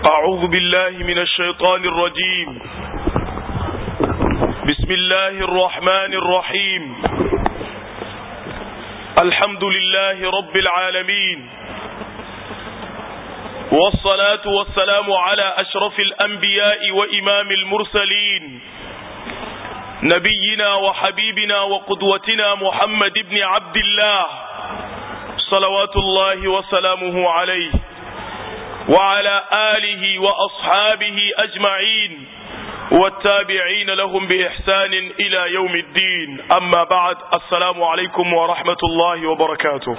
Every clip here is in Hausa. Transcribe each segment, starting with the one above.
أعوذ بالله من الشيطان الرجيم بسم الله الرحمن الرحيم الحمد لله رب العالمين والصلاة والسلام على أشرف الأنبياء وإمام المرسلين نبينا وحبيبنا وقدوتنا محمد بن عبد الله صلوات الله وسلامه عليه وعلى آله وأصحابه أجمعين والتابعين لهم بإحسان إلى يوم الدين أما بعد السلام عليكم ورحمة الله وبركاته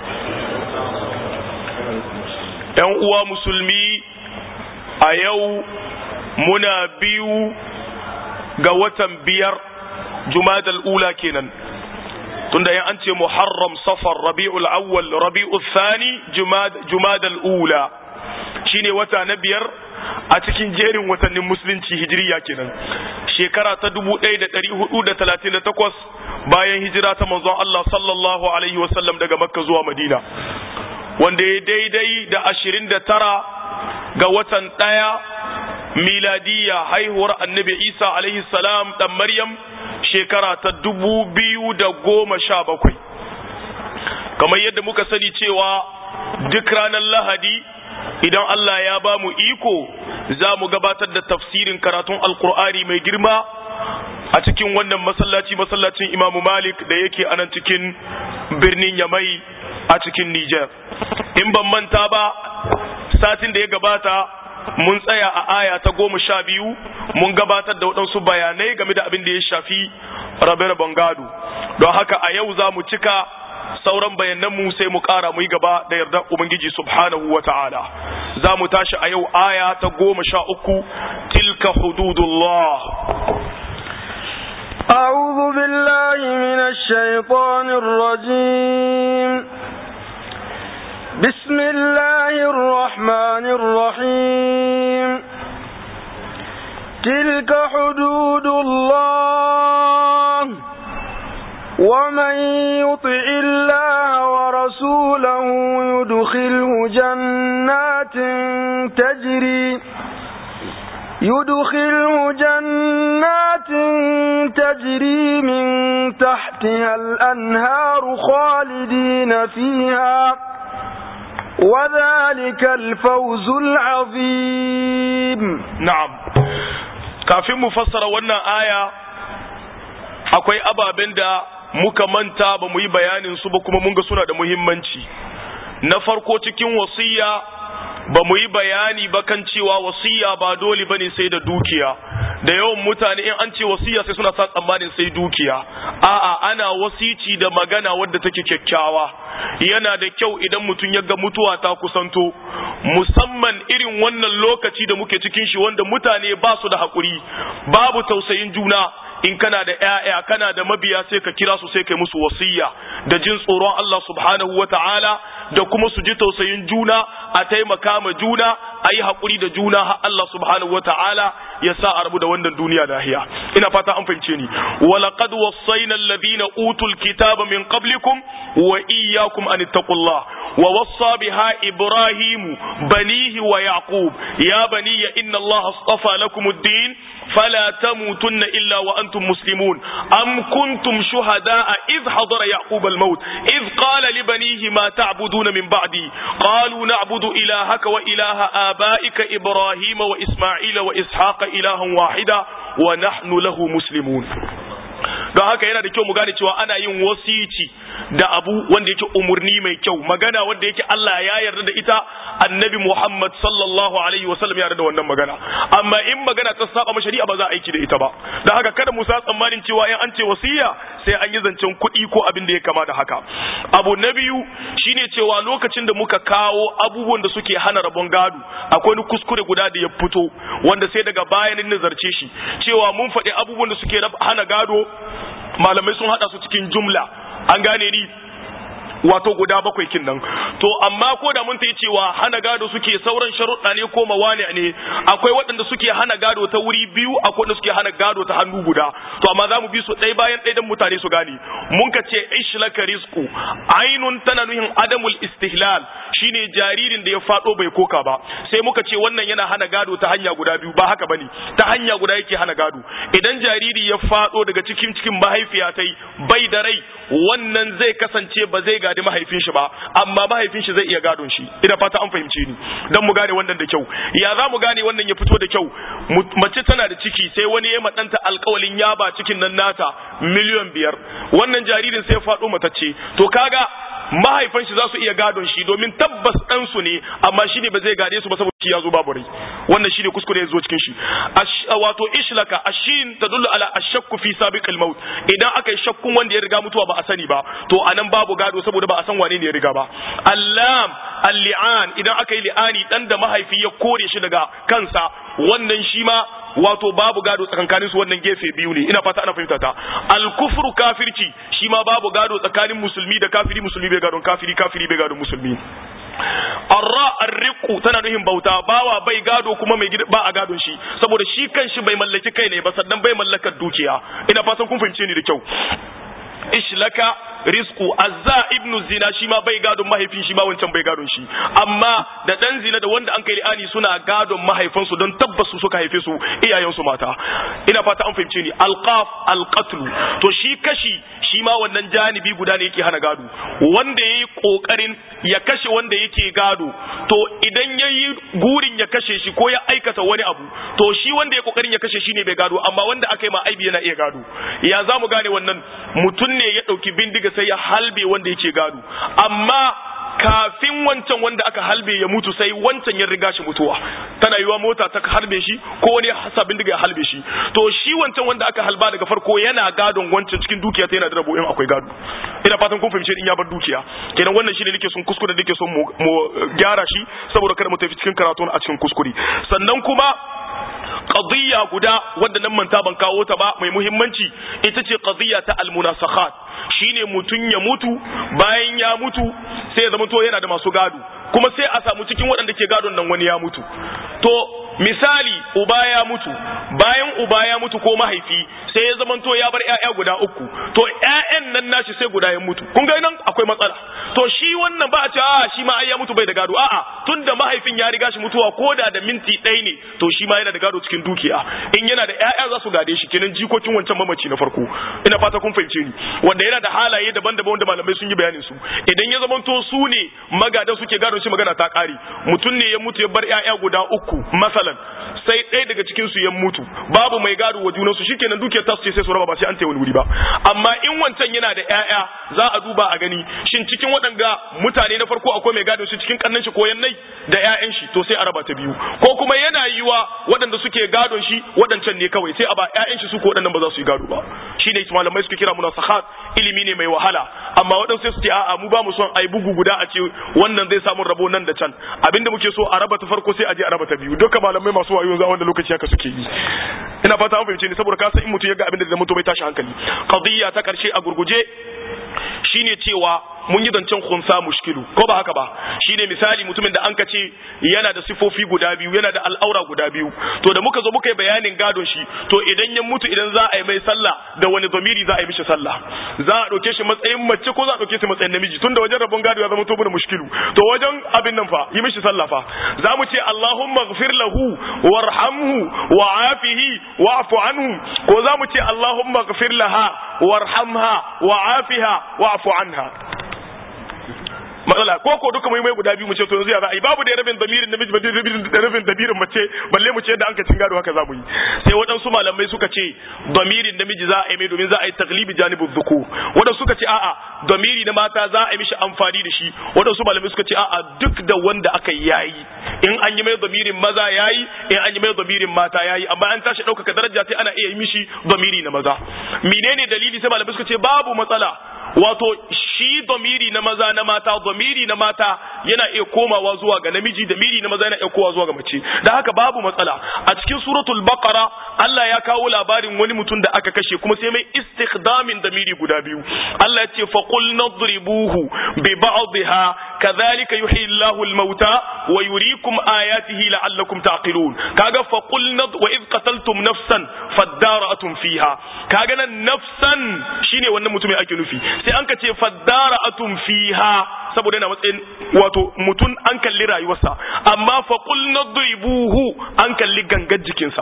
‘Yan uwa musulmi a yau muna biyu ga watan biyar Jumadal ula kenan tunda yan an ce Muharram safar Rabi'ul awwal Rabi'ul thani Jumadal ula shine wata na biyar a cikin jerin watannin musulunci hijiriya kenan shekara ta 1438 bayan hijira ta manzon Allah sallallahu alaihi wasallam daga Makka zuwa Madina wanda ya daidai da 29 ga watan ɗaya miladiya haihuwar annabi Isa alaihi salam dan Maryam shekara ta 2017 kamar yadda muka sani cewa duk ranar Lahadi idan Allah ya ba mu iko za mu gabatar da tafsirin karatun alkur'ani mai girma a cikin wannan masallaci masallacin imamu malik da yake a nan cikin birnin yamai a cikin niger in ban manta ba satin da ya gabata mun tsaya a aya ta goma sha biyu mun gabatar da waɗansu bayanai game da abin da ya shafi rabe-raben gado don haka a yau za mu cika sauran bayananmu sai mu ƙara mu yi gaba da yarda Ubangiji subhanahu wa ta'ala za mu tashi a yau aya ta goma sha uku tilka hududullah أعوذ بالله من الشيطان الرجيم بسم الله الرحمن الرحيم تلك حدود الله ومن يطع الله ورسوله يدخله جنات تجري يدخله جنات تجري من تحتها الأنهار خالدين فيها وذلك الفوز العظيم نعم كافي مفسر وانا آية akwai ababen da muka manta ba mu yi bayanin su ba kuma mun ga suna da muhimmanci na farko cikin wasiya ba mu yi bayani ba kan cewa wasiya ba dole ba ne sai da dukiya da yawan mutane in an ce wasiya sai suna sa tsammanin sai dukiya a'a ana wasici da magana wadda take kyakkyawa yana da kyau idan mutum ya ga mutuwa ta kusanto musamman irin wannan lokaci da muke cikin shi wanda mutane ba su da haƙuri babu tausayin juna in kana da ƴaƴa kana da mabiya sai ka kira su sai kai musu wasiya da jin tsoron Allah subhanahu wata'ala da kuma su ji tausayin juna a taimaka ma juna a yi haƙuri da juna har Allah subhanahu wata'ala ya sa a rabu da wannan duniya lahiya ina fata an fahimce ni walaqad wassayna alladhina utul kitaba min qablikum wa iyyakum an ittaqullah wa wassa biha ibrahim banihi wa yaqub ya baniya inna allaha astafa lakum ad-din فلا تموتن إلا وأنتم مسلمون أم كنتم شهداء إذ حضر يعقوب الموت إذ قال لبنيه ما تعبدون من بعدي قالوا نعبد إلهك وإله آبائك إبراهيم وإسماعيل وإسحاق إلها واحدا ونحن له مسلمون don haka yana da kyau mu gane cewa ana yin wasici da abu wanda yake umurni mai kyau magana wanda yake Allah ya yarda da ita annabi Muhammad sallallahu alaihi wasallam ya yarda da wannan magana amma in magana ta saba ma shari'a ba za a aiki da ita ba don haka kada mu sa tsammanin cewa in an ce wasiya sai an yi zancen kuɗi ko abin da ya kama da haka abu na biyu shine cewa lokacin da muka kawo abubuwan da suke hana rabon gado akwai wani kuskure guda da ya fito wanda sai daga bayanin nazarce shi cewa mun faɗi abubuwan da suke hana gado malamai sun hada su cikin jumla an gane ni wato guda bakwai kin nan to amma ko da mun ta yi cewa hana gado suke sauran sharuɗa ne ko mawani ne akwai waɗanda suke hana gado ta wuri biyu akwai waɗanda suke hana gado ta hannu guda to amma za mu bi su ɗaya bayan ɗaya don mutane su gane mun ka ce ishlaka rizqu ainun tana nuhin adamul istihlal shine jaririn da ya faɗo bai koka ba sai muka ce wannan yana hana gado ta hanya guda biyu ba haka bane ta hanya guda yake hana gado idan jariri ya faɗo daga cikin cikin mahaifiya ta bai da rai wannan zai kasance ba zai gadi mahaifin shi ba amma mahaifin shi zai iya gadon shi ina fata an fahimce ni dan mu gane wannan da kyau ya za mu gane wannan ya fito da kyau mace tana da ciki sai wani ya madanta alkawalin ya ba cikin nan nata miliyan biyar wannan jaririn sai ya faɗo matacce to kaga mahaifan shi za su iya gadon shi domin tabbas ɗan su ne amma shi ne ba zai gade su ba saboda shi ya zo babu rai wannan shi ne kuskure ya zo cikin shi wato ishlaka ashin tadullu ala ashakku fi sabiqil maut idan aka yi shakkun wanda ya riga mutuwa ba a sani ba to anan babu gado saboda ba a san wane ne ya riga ba allam al-li'an idan aka yi li'ani dan da mahaifi ya kore shi daga kansa wannan shi ma wato babu gado tsakankanin su wannan gefe biyu ne ina fata ana fahimta ta al-kufru kafirci shi ma babu gado tsakanin musulmi da kafiri musulmi bai gadon kafiri kafiri bai gadon musulmi arra arriqu tana nuhin bauta bawa bai gado kuma mai ba a gadon shi saboda shi kanshi bai mallaki kai ne ba sannan bai mallakar dukiya ina fatan kun fahimce ni da kyau ishlaka rizqu azza ibnu zina shi ma bai gadon mahaifin shi ma wancan bai gadon shi amma da dan zina da wanda an kai li'ani suna gadon mahaifansu don tabbas su suka haife su iyayen su mata ina fata an fahimce ni alqaf alqatl to shi kashi shi ma wannan janibi guda ne yake hana gado wanda yayi kokarin ya kashe wanda yake gado to idan yayi gurin ya kashe shi ko ya aikata wani abu to shi wanda ya kokarin ya kashe shi ne bai gado amma wanda aka yi ma aibi yana iya gado ya za mu gane wannan mutum ne ya dauki bindiga sai ya halbe wanda yake gado amma kafin wancan wanda aka halbe ya mutu sai wancan ya riga shi mutuwa tana yiwa mota ta harbe shi ko wani sabin diga ya halbe shi to shi wancan wanda aka halba daga farko yana gadon wancan cikin dukiya ta yana da rabo in akwai gado ina fatan kun fahimce in ya bar dukiya kenan wannan shine nake son kuskure nake son mu gyara shi saboda kada mu tafi cikin karatu a cikin kuskure sannan kuma qadiyya guda wadda nan manta ban kawo ta ba mai muhimmanci ita ce qadiyya ta almunasakhat shine mutun ya mutu bayan ya mutu sai ya zama to yana da masu gado kuma sai a samu cikin waɗanda ke gadon nan wani ya mutu to misali uba ya mutu bayan uba ya mutu ko mahaifi sai ya zama to ya bar ƴaƴa guda uku to ƴaƴan nan nashi sai guda ya mutu kun ga nan akwai matsala to shi wannan ba a ce a shi ma ai ya mutu bai da gado a'a tunda mahaifin ya riga shi mutuwa ko da da minti ɗaya ne to shi ma yana da gado cikin dukiya in yana da ƴaƴa za su gade shi kenan jikokin wancan mamaci na farko ina fata kun fahimce ni wanda yana da halaye daban-daban wanda malamai sun yi bayanin su idan ya zamanto su ne magadan suke gadon shi magana ta ƙare mutum ne ya mutu ya bar ƴaƴa guda uku masalan sai ɗaya daga cikin su ya mutu babu mai gado wa junansu shikenan dukiyar tasu ce sai su raba ba sai an tayi wani wuri ba amma in wancan yana da ƴaƴa za a duba a gani shin cikin waɗanga mutane na farko akwai mai gado shi cikin kannan shi ko yannai da ƴaƴan shi to sai a raba ta biyu ko kuma yana yiwa waɗanda suke gadon shi waɗancan ne kawai sai a ba ƴaƴan shi su ko waɗannan ba za su yi gado ba shine malamai suke kira munasahat ilimi ne mai wahala amma waɗansu sai su ce a'a mu ba mu son ai bugu guda a ce wannan zai samu rabo nan da can abinda muke so a raba ta farko sai a je a raba ta biyu duka malamai masu wayo yanzu a wanda lokaci haka suke yi ina fata an fahimce ni saboda ka san in mutum ya ga abinda da mutum bai tashi hankali qadiyya ta karshe a gurguje shine cewa mun yi zancen khunsa mushkilu ko ba haka ba shine misali mutumin da an ka ce yana da sifofi guda biyu yana da al'aura guda biyu to da muka zo muka yi bayanin gadon shi to idan ya mutu idan za a yi mai sallah da wani zamiri za a yi mishi sallah za a ɗauke shi matsayin mace ko za a ɗauke shi matsayin namiji tunda wajen rabon gado ya zama to da mushkilu to wajen abin nan fa yi mishi sallah fa za mu ce Allahumma ghfir lahu warhamhu wa'afihi wa'fu anhu ko za mu ce Allahumma ghfir laha warhamha wa'afiha wa'fu anha matsala ko ko duka mai mai guda biyu mu ce to yanzu ya za a yi babu da rabin damirin namiji ba da rabin damirin mace balle mu ce yadda an ka cin gado haka za mu yi sai waɗansu malamai suka ce damirin namiji za a yi mai domin za a yi taglibi janibin zuku waɗansu suka ce a'a damiri na mata za a yi mishi amfani da shi waɗansu malamai suka ce a'a duk da wanda aka yi yayi in an yi mai damirin maza yayi in an yi mai damirin mata yayi amma an tashi ɗaukaka daraja sai ana iya yi mishi damiri na maza menene dalili sai malamai suka ce babu matsala wato shi domiri na maza na mata domiri na mata yana iya komawa zuwa ga namiji domiri na maza yana iya komawa zuwa ga mace da haka babu matsala a cikin suratul baqara Allah ya kawo labarin wani mutum da aka kashe kuma sai mai istikhdamin domiri guda biyu Allah ya ce fa qul nadribuhu bi ba'dihha kadhalika yuhyi Allahu al-mauta wa yuriikum ayatihi la'allakum taqilun kaga fa qul nad wa id qataltum nafsan fadara'atum fiha kaga nan nafsan shine wannan mutumin ake nufi sai an ka ce fadara'atum fiha saboda yana matsayin wato mutum an kalli rayuwarsa amma fa qul nadribuhu an kalli gangar jikinsa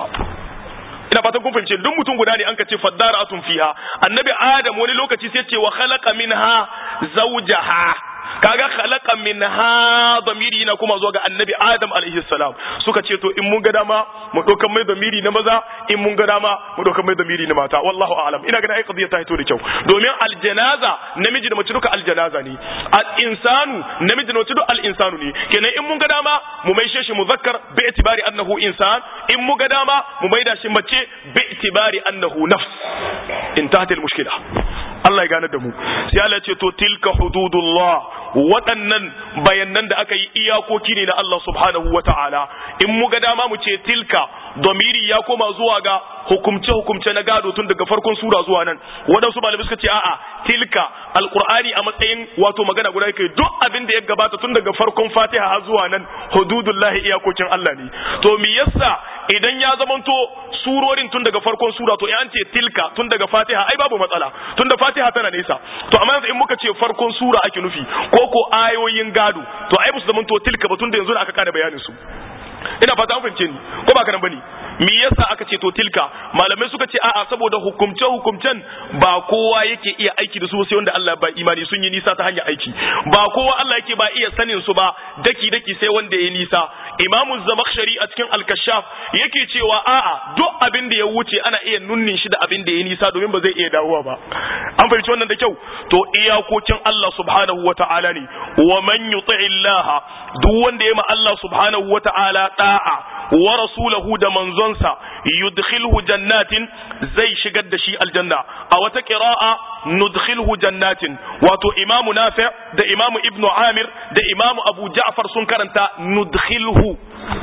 ina fatan kun fahimce duk mutum guda ne an ka ce fadara'atum fiha annabi adam wani lokaci sai ce wa khalaqa minha zawjaha kaga khalaqa minha damiri na kuma zuwa ga annabi adam alaihi salam suka ce to in mun ga dama mu dokan mai damiri na maza in mun ga dama mu dokan mai damiri na mata wallahu a'lam ina ga ai qadiya ta hito da kyau domin aljanaza namiji da mace duka aljanaza ne al insanu namiji da mace duka al insanu ne kenan in mun ga dama mu maishe shi muzakkar bi itibari annahu insan in mun ga dama mu maida shi mace bi itibari annahu nafs intahat al mushkila Allah ya gane da mu sai Allah ya ce to tilka hududullah waɗannan bayanan da aka yi iyakoki ne na Allah subhanahu wa ta'ala in mu ga dama mu ce tilka domiri ya koma zuwa ga hukumce hukumce na gado tun daga farkon sura zuwa nan waɗansu malamai suka ce a'a tilka alqur'ani a matsayin wato magana guda yake duk abin da ya gabata tun daga farkon fatiha har zuwa nan hududullahi iyakokin Allah ne to me yasa idan ya zamanto surorin tun daga farkon sura to an ce tilka tun daga fatiha ai babu matsala tun da fatiha tana nesa to amma yanzu in muka ce farkon sura ake nufi ko ko ayoyin gado to ai musu zamanto tilka ba tun da yanzu da aka kada bayanin su ina fata an fahimce ni ko ba kana bane me yasa aka ce to tilka malamai suka ce a'a saboda hukumce hukumcen ba kowa yake iya aiki da su sai wanda Allah ba imani sun yi nisa ta hanyar aiki ba kowa Allah yake ba iya sanin su ba daki daki sai wanda ya nisa imamu zamakhshari a cikin al-kashaf yake cewa a'a duk abin da ya wuce ana iya nunnin shi da abin da ya nisa domin ba zai iya dawowa ba an fahimci wannan da kyau to iyakokin Allah subhanahu wata'ala ne wa man yuti'i Allah duk wanda ya ma Allah subhanahu wata'ala da'a wa rasulahu da manzonsa yudkhilhu jannatin zai shigar da shi aljanna a wata qira'a nudkhilhu jannatin wato imamu nafi' da imamu ibnu amir da imamu abu ja'far sun karanta nudkhilhu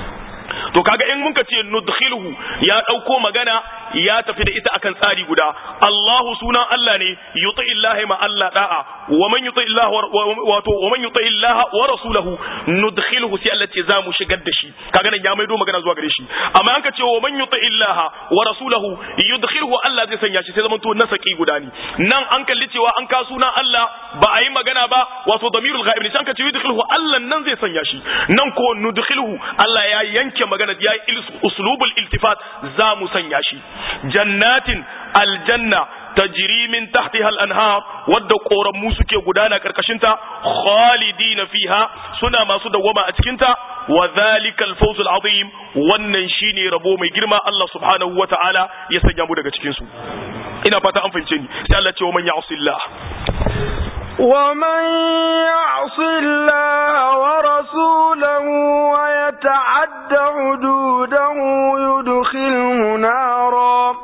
to kaga in muka ce nudkhilhu ya dauko magana ya tafi da ita akan tsari guda Allahu sunan Allah ne yuti illahi ma Allah da'a wa man yuti Allah wato wa man yuti Allah wa rasulahu nudkhilhu sai Allah ce za mu shigar da shi kaga nan ya maido magana zuwa gare shi amma an ka ce wa man yuti Allah wa rasulahu yudkhilhu Allah zai sanya shi sai zaman to nasaki guda ne nan an kalli cewa an ka sunan Allah ba a yi magana ba wato damirul ghaib ne sai an ka ce yudkhilhu Allah nan zai sanya shi nan ko nudkhilhu Allah ya yanke magana ya yi uslubul iltifat za mu sanya shi jannatin aljanna tajri min tahtiha al-anhar wadda koramu suke gudana karkashinta khalidina fiha suna masu dawwama a cikinta wa dhalika al-fawz al-azim wannan shine rabo mai girma Allah subhanahu wa ta'ala ya sanya mu daga cikin su ina fata an fahimce ni sai Allah ce wa man ya'sillah ومن يعص الله ورسوله ويتعد حدوده يدخله نارا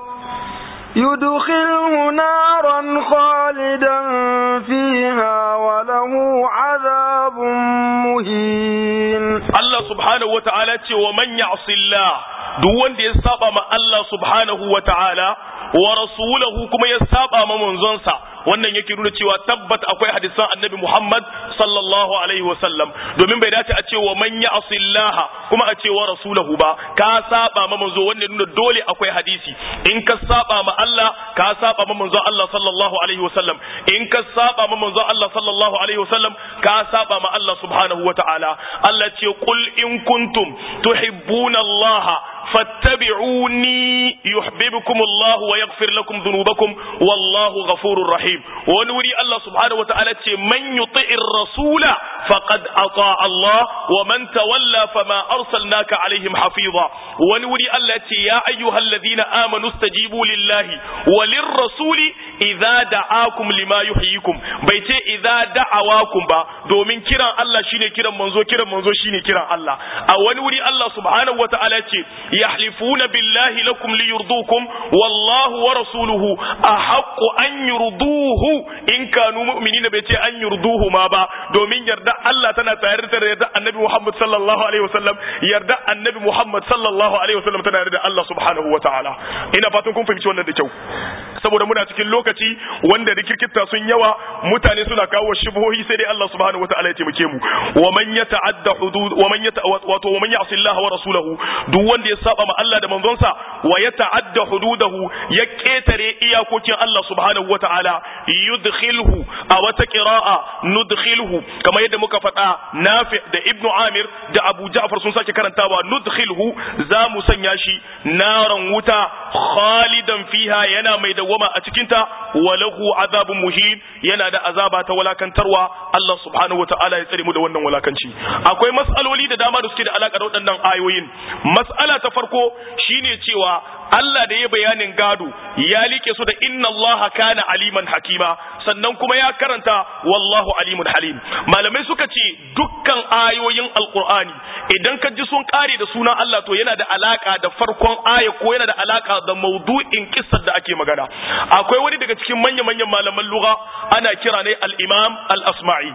يدخله نارا خالدا فيها وله عذاب مهين Allah subhanahu wa ta'ala ce wa man ya'si Allah duk wanda ya saba ma Allah subhanahu wa ta'ala wa rasulahu kuma ya saba ma manzonsa wannan yake nuna cewa tabbat akwai hadisan annabi Muhammad sallallahu alaihi wa sallam domin bai dace a ce wa man ya'si Allah kuma a ce wa rasulahu ba ka saba ma manzo wannan nuna dole akwai hadisi in ka saba ma Allah ka saba ma manzon Allah sallallahu alaihi wa sallam in ka saba ma manzon Allah sallallahu alaihi wa sallam ka saba ma Allah subhanahu wa ta'ala Allah ce qul in kuntum tuhibbuna Allah fattabi'uni yuhibbukum Allah wa yaghfir lakum dhunubakum wallahu ghafurur rahim wani wuri Allah subhanahu wataala ce man yuti'ir rasula faqad ata Allah wa man tawalla fama arsalnaka alaihim hafiza wani wuri Allah ce ya ayyuhalladhina amanu stajibu lillahi walir rasuli idza da'akum lima yuhyikum bai ce idza da'awakum ba domin kiran Allah shine kiran manzo kiran manzo shine kiran Allah a wani wuri Allah subhanahu wataala ce yahlifuna billahi lakum liyurdukum wallahu wa rasuluhu ahaqqu an yurduhu in kanu mu'minina bai ce an yurduhu ma ba domin yarda Allah tana tare da yarda Annabi Muhammad sallallahu alaihi wasallam yarda Annabi Muhammad sallallahu alaihi wasallam tana da Allah subhanahu wataala ina fatan kun fahimci wannan da kyau saboda muna cikin lokaci wanda rikirkita sun yawa mutane suna kawo shubhohi sai dai Allah subhanahu wataala ya taimake mu wa man yata'adda hudud wa man yata wato wa man ya'si Allah wa rasulahu duk wanda ya saba ma Allah da manzonsa wa yata'adda hududahu ya ketare iyakokin Allah subhanahu wataala yudkhilhu a wata qira'a nudkhilhu kamar yadda muka faɗa Nafi da Ibn Amir da Abu Ja'far sun sake karantawa nudkhilhu za mu sanya shi naran wuta khalidan fiha yana mai dawama a cikinta walahu azabun muhin yana da azaba ta walakantarwa Allah subhanahu wataala ya tsare mu da wannan walakanci akwai mas'aloli da dama da suke da alaka da waɗannan ayoyin mas'ala ta farko shine cewa Allah da ya bayanin gado ya like su da inna Allah kana aliman hakima sannan kuma ya karanta wallahu alimun halim malamai suka ce dukkan ayoyin alqur'ani idan ka ji sun kare da sunan Allah to yana da alaka da farkon aya ko yana da alaka da maudu'in kissar da ake magana akwai wani daga cikin manya-manyan malaman lugha ana kira ne al-imam al-asma'i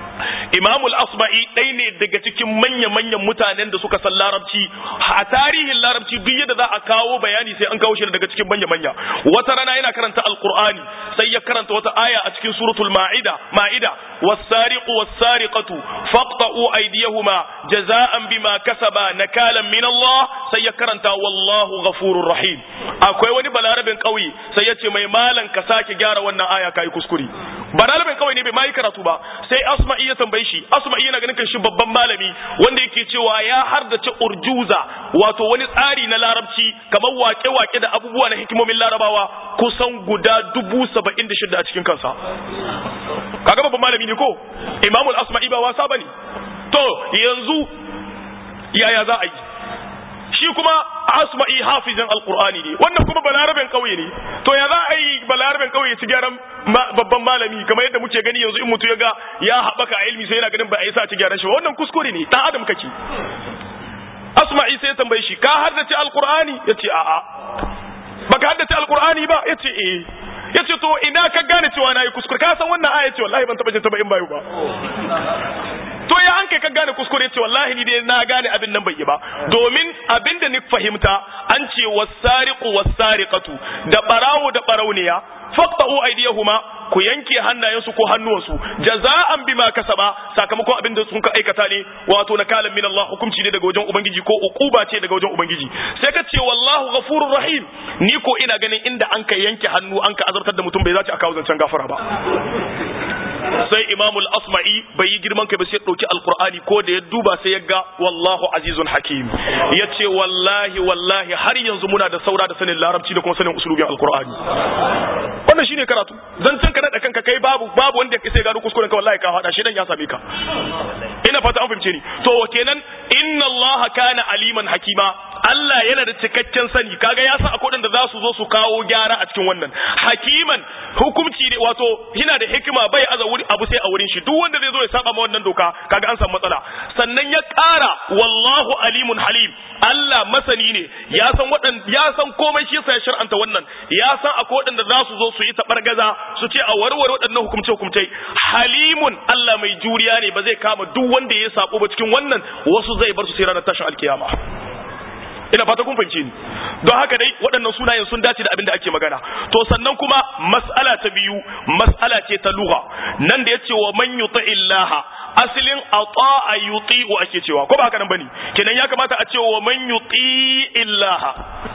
Imam al-Asba'i ɗaya ne daga cikin manya-manyan mutanen da suka san larabci a tarihin larabci duk yadda za a kawo bayani sai an kawo shi daga cikin manya-manya wata rana yana karanta alqur'ani sai ya karanta wata aya a cikin suratul ma'ida ma'ida was-sariqu was-sariqatu faqta'u aydiyahuma jaza'an bima kasaba nakalan min Allah sai ya karanta wallahu ghafurur rahim akwai wani balarabin kauye sai ya ce mai malan ka sake gyara wannan aya kai kuskure balarabin kauye ne bai mai karatu ba sai asma'i ya tambaye shi asma'i yana ganin kan shi babban malami wanda yake cewa ya hardace urjuza wato wani tsari na larabci kamar wake-wake da abubuwa na hikimomin larabawa kusan guda dubu saba'in da shida a cikin kansa kaga babban malami ne ko imamul asma'i ba wasa bane to yanzu yaya za a yi shi kuma asma'i hafizan alqur'ani ne wannan kuma balaraben kauye ne to ya za a yi balaraben kauye ci gyaran babban malami kamar yadda muke gani yanzu in mutu ya ga ya haɓaka a ilmi sai yana ganin ba a yi sa ci gyaran shi ba wannan kuskure ne dan adam kake asma'i sai ya tambaye shi ka haddace alqur'ani yace a'a baka haddace alqur'ani ba yace eh yace to ina ka gane cewa nayi kuskure ka san wannan aya ce wallahi ban taba jin ta ba in bayu ba to ya an kai ka gane kuskure ce wallahi ni dai na gane abin nan bai yi ba domin abin da ni fahimta an ce wasariqu wasariqatu da barawo da barauniya faqta'u aydiyahuma ku yanke hannayensu ko hannuwansu jaza'an bima kasaba sakamakon abin da sun ka aikata ne wato na kalan min Allah hukunci ne daga wajen ubangiji ko uquba ce daga wajen ubangiji sai ka ce wallahu ghafurur rahim ni ko ina ganin inda an ka yanke hannu an ka azartar da mutum bai zaci a kawo zancen gafara ba sai imamul asma'i bai yi girman kai ba sai dauki alqur'ani ko da ya duba sai ya ga wallahu azizun hakim yace wallahi wallahi har yanzu muna da saura da sanin larabci da kuma sanin usulubin alqur'ani wannan shine karatu zancen ka da kanka kai babu babu wanda ya sai gano kuskuren ka wallahi ka hada shi dan ya same ka ina fata an fahimce ni to kenan inna allaha kana aliman hakima Allah yana da cikakken sani kaga ya san akwai da za su zo su kawo gyara a cikin wannan hakiman hukunci ne wato yana da hikima bai aza wuri abu sai a wurin shi duk wanda zai zo ya saba ma wannan doka kaga an samu matsala sannan ya ƙara wallahu alimun halim Allah masani ne ya san wadan ya san komai shi yasa ya shar'anta wannan ya san akwai waɗanda za su zo su yi tabargaza su ce a warware waɗannan hukumce hukumce halimun Allah mai juriya ne ba zai kama duk wanda ya sabo ba cikin wannan wasu zai bar su sai ranar tashin alkiyama ina fata kun fahimce ni don haka dai waɗannan sunayen sun dace da abin da ake magana to sannan kuma mas'ala ta biyu mas'ala ce ta lugha nan da yace wa man yuti illaha asalin ata'a yuti'u ake cewa ko ba haka nan bane kenan ya kamata a ce wa man yuti illaha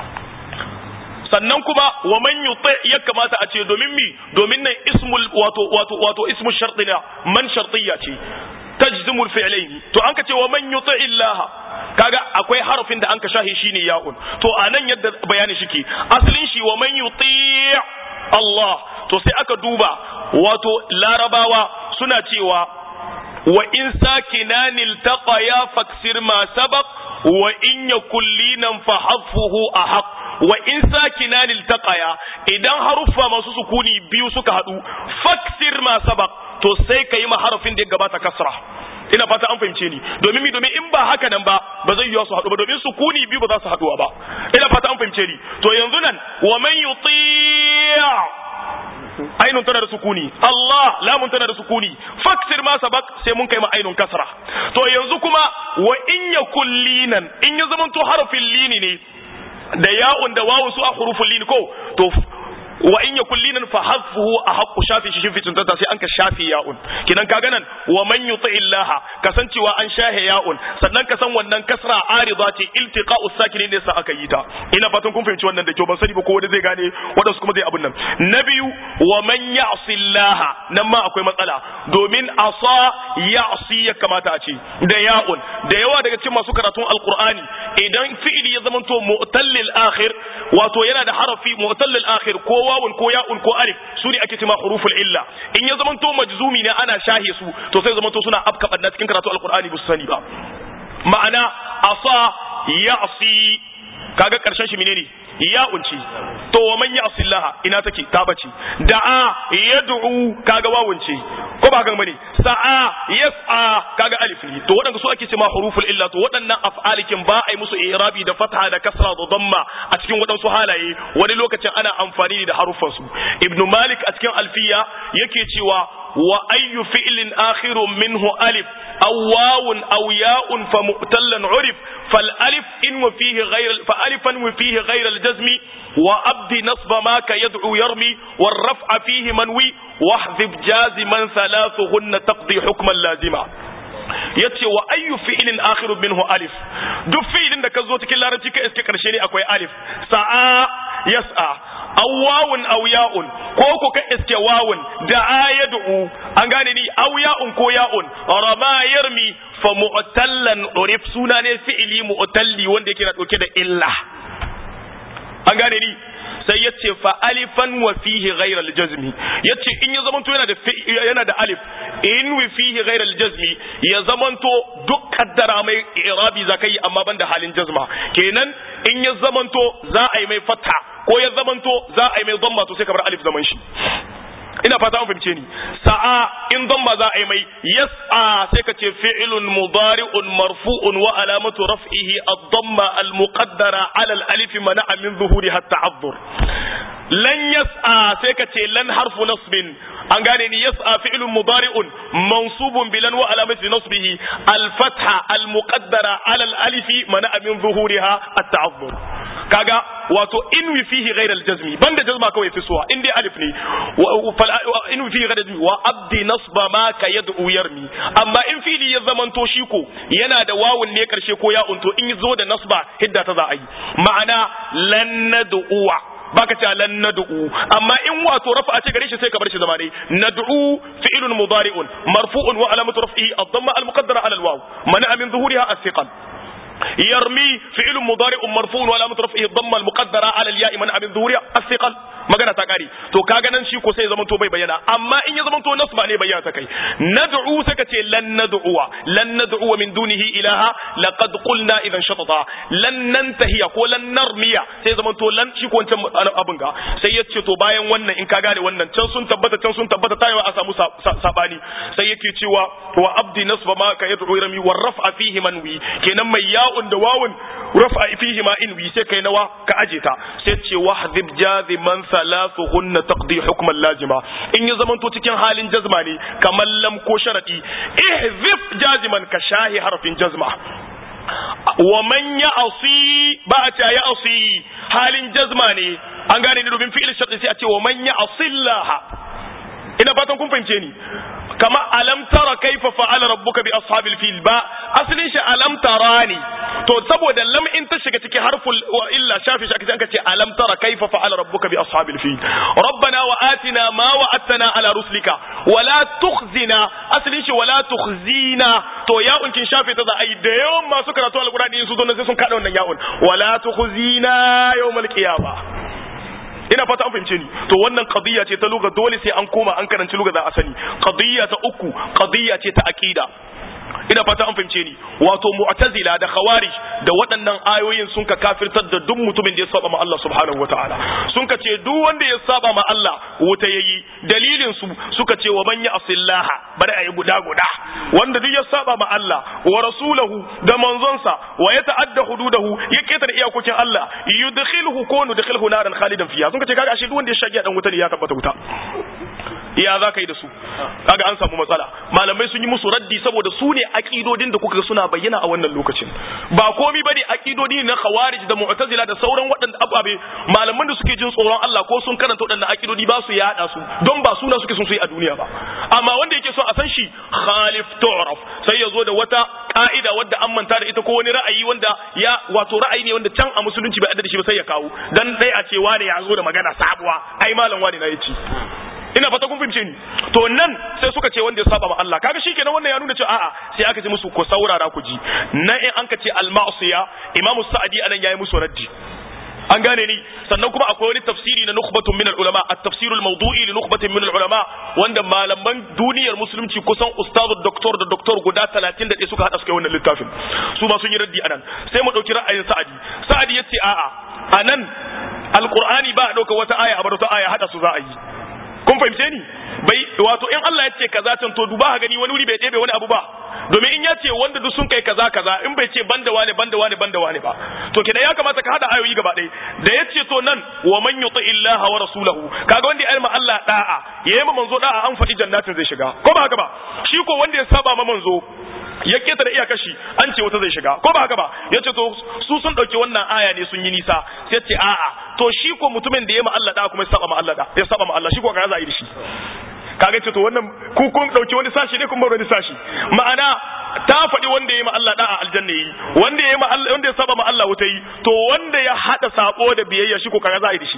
sannan kuma wa man yuti ya kamata a ce domin mi domin nan ismul wato wato wato ismu shartina man shartiyya ce tajzimul fi'laini to an ka ce wa man yuti illaha kaga akwai harafin da an ka shahi shine ya'un to anan yadda bayani shike asalin shi wa man yuti Allah to sai aka duba wato larabawa suna cewa wa in sakinan iltaqa ya faksir ma sabaq wa in yakul linan fa hafuhu ahaq wa in sakinan iltaqaya idan haruffa masu sukuni biyu suka hadu faksir ma sabaq to sai kai ma harafin da ya gabata kasra ina fata an fahimce ni domin mi domin in ba haka nan ba ba zai yiwa su haɗu ba domin sukuni biyu ba za su haɗuwa ba ina fata an fahimce ni to yanzu nan wa man yuti'a ainun tana da sukuni Allah lamun tana da sukuni faksir ma sabak sai mun kai ma ainun kasra to yanzu kuma wa in yakul linan in ya zama to harafin lini ne da ya'un da wawun su a hurufin lini ko to wa in yakul linan fa hadfuhu ahqqu shafi shi fi tuntata sai an ka shafi ya'un kidan kaga nan wa man yuti illaha kasancewa an shahe ya'un sannan ka san wannan kasra arida ce iltiqa'u sakinin ne sa aka yi ta ina fatan kun fahimci wannan da kyau ban sani ba ko wanda zai gane wadansu kuma zai abun nan na biyu wa man ya'si illaha nan ma akwai matsala domin asa ya'si ya kamata a ce da ya'un da yawa daga cikin masu karatun alqur'ani idan fi'ili ya zamanto mu'tallil akhir wato yana da harafi mu'tallil akhir ko wawun ko ya'un ko alif su ne ake cewa huruful illa in ya zamanto majzumi ne ana shahe su to sai zamanto suna afka banna cikin karatu alqur'ani ba su sani ba ma'ana asa ya'si kaga karshen shi menene ya'un ce to wa man ya'si Allah ina take ta bace da'a yad'u kaga wawun ce ko ba kan bane sa'a yas'a kaga alif ne to waɗanda su ake cewa huruful illa to waɗannan af'alikin ba a yi musu i'rabi da fatha da kasra da damma a cikin waɗansu halaye wani lokacin ana amfani da haruffan su ibn malik a cikin alfiya yake cewa wa ayyu fi'lin akhirun minhu alif aw wawun aw ya'un fa mu'tallan urif fal alif in wa fihi ghayr fa alifan wa fihi ghayr al jazmi wa abdi nasba ma ka yad'u yarmi wal raf'a fihi manwi wahdhib jaziman thalathuhunna taqdi hukman lazima yace wa ayyu fi'lin akhirun minhu alif duk fi'lin da ka zo cikin larabci ka iske karshe ne akwai alif sa'a yas'a aw wawun aw ya'un ko ko ka iske wawun da ayadu an gane ni aw ya'un ko ya'un rama yarmi fa mu'tallan urif suna ne fi'ili mu'talli wanda yake na dauke da illa an gane ni sai ya ce fa alifan wa fihi ghayra al-jazmi yace in ya zamanto yana da yana da alif in wa fihi ghayra al-jazmi ya zamanto duk kaddara mai irabi zakai amma banda halin jazma kenan in ya zamanto za a yi mai fatha ko ya zamanto za a yi mai dhamma to sai ka bar alif zaman shi ina fata an fahimce ni sa'a in dhamma za a yi mai yas'a sai ka ce fi'lun mudari'un marfu'un wa alamatu raf'ihi ad-dhamma al-muqaddara 'ala al-alif mana'a min zuhuriha at-ta'azzur lan yas'a sai ka ce lan harfu nasbin an gane ni yas'a fi'lun mudari'un mansubun bi lan wa alamati nasbihi al-fatha al-muqaddara 'ala al-alif mana'a min zuhuriha at-ta'azzur kaga wato in wi fihi ghayr al-jazmi banda jazma kawai fi suwa in dai alif ne in wi fihi ghayr al-jazmi wa abdi nasba ma ka yad'u yarmi amma in fili ya zamanto shi ko yana da wawun ne karshe ko ya unto in zo da nasba hidda ta za a yi ma'ana lan nad'uwa baka ce lan nad'u amma in wato rafa ce gare shi sai ka bar shi zama dai nad'u fi'lun mudari'un marfu'un wa alamatu raf'ihi ad-damma al-muqaddara 'ala al-waw mana min zuhuriha as-siqal يرمي فعل مضارع مرفوع وعلامة رفعه الضمة المقدرة على الياء من من ظهورها الثقل magana ta kare to kaga nan shi ko sai zaman to bai bayyana amma in ya zaman to nasba ne bayyana ta kai nad'u saka ce lan nad'uwa lan nad'u min dunihi ilaha laqad qulna idan shatata lan nantahiya ko lan narmiya sai zaman to lan shi ko wancan abin ga sai ya ce to bayan wannan in ka gane wannan can sun tabbata can sun tabbata tayewa a samu sabani sai yake cewa wa abdi nasba ma ka yad'u rami war raf'a fihi manwi kenan mai ya'un da wawun raf'a fihi ma inwi sai kai nawa ka aje ta sai ce wahdhib jaziman thalathuhunna taqdi hukman lazima in ya zamanto cikin halin jazma ne kamar lam ko sharadi ihzif jaziman ka shahi harfin jazma wa man ya'si ba a ce ya'si halin jazma ne an gane ni domin fi'il sharadi sai a ce wa man ya'sillaha ina fatan kun fahimce ni kama alam tara kaifa fa'ala rabbuka bi ashabil fil ba asalin shi alam tara ne to saboda lam in ta shiga cikin harful wa illa shafi shi aka ce alam tara kaifa fa'ala rabbuka bi ashabil fil rabbana wa atina ma wa'adtana ala rusulika wa la tukhzina asalin shi wa la tukhzina to ya'un kin shafe ta za a yi da yawan masu karatu alqur'ani su zo sai sun kada wannan ya'un wa la tukhzina yawmal qiyamah ina fata an fahimce ni to wannan qadiyya ce ta lugha dole sai an koma an karanci lugha za a sani qadiyya ta uku qadiyya ce ta aqida ina fata an fahimce ni wato mu'tazila da khawarij da waɗannan ayoyin sun ka kafirtar da duk mutumin da ya saba ma Allah subhanahu wataala sun ka ce duk wanda ya saba ma Allah wuta yayi dalilin su suka ce wa man ya'sillaha bari ayi guda guda wanda duk ya saba ma Allah wa rasulahu da manzonsa wa ya ta'adda hududahu ya ketare iyakokin Allah yudkhiluhu ko nudkhiluhu naran khalidan fiha sun ka ce kaga ashe duk wanda ya shagi dan wuta ne ya tabbata wuta ya za ka yi da su kaga an samu matsala malamai sun yi musu raddi saboda su ne akidodin da kuka suna bayyana a wannan lokacin ba komi bane akidodi na khawarij da mu'tazila da sauran waɗanda ababe malaman da suke jin tsoron Allah ko sun karanta waɗannan akidodi ba su yada su don ba suna suke sun su yi a duniya ba amma wanda yake so a san shi khalif tu'raf sai ya zo da wata ka'ida wadda an manta da ita ko wani ra'ayi wanda ya wato ra'ayi ne wanda can a musulunci bai da shi ba sai ya kawo dan dai a ce wane ya zo da magana sabuwa ai malam wane na yace ina fata kun fahimce ni to nan sai suka ce wanda ya saba ma Allah kaga shikenan wannan ya nuna cewa a'a sai aka ce musu ko saurara ku ji nan in an ka ce al-ma'siya imamu sa'adi anan yayi musu raddi an gane ni sannan kuma akwai wani tafsiri na nukhbatun min al-ulama at-tafsirul mawdu'i li nukhbatin min al-ulama wanda malaman duniyar musulunci kusan ustazu doktor da doktor guda 31 suka hada suka yi wannan littafin su ma sun yi raddi anan sai mu dauki ra'ayin sa'adi sa'adi yace a'a anan alqur'ani ba a dauka wata aya a bar wata aya hada su za a yi kun fahimce ni bai wato in Allah ya ce kaza can to duba ka gani wani wuri bai ɗebe wani abu ba domin in ya ce wanda duk sun kai kaza kaza in bai ce banda wane banda wane banda wane ba to kenan ya kamata ka hada ayoyi gaba ɗaya da ya ce to nan wa man yuti illaha wa rasulahu kaga wanda ya yi ma Allah da'a ya yi ma manzo da'a an faɗi jannatin zai shiga ko ba haka ba shi ko wanda ya saba ma manzo ya keta da iyakar shi an ce wata zai shiga ko ba haka ba ya ce to su sun ɗauki wannan aya ne sun yi nisa sai ce a'a to shi ko mutumin da ya ma Allah da kuma ya saba ma Allah da ya saba ma Allah shi ko ka za a yi da shi kaga ce to wannan ku kun ɗauki wani sashi ne kun bar wani sashi ma'ana ta faɗi wanda ya ma Allah da a aljanna yi wanda ya ma Allah wanda ya saba ma Allah wuta yi to wanda ya hada sako da biyayya shi ko kaga za a yi da shi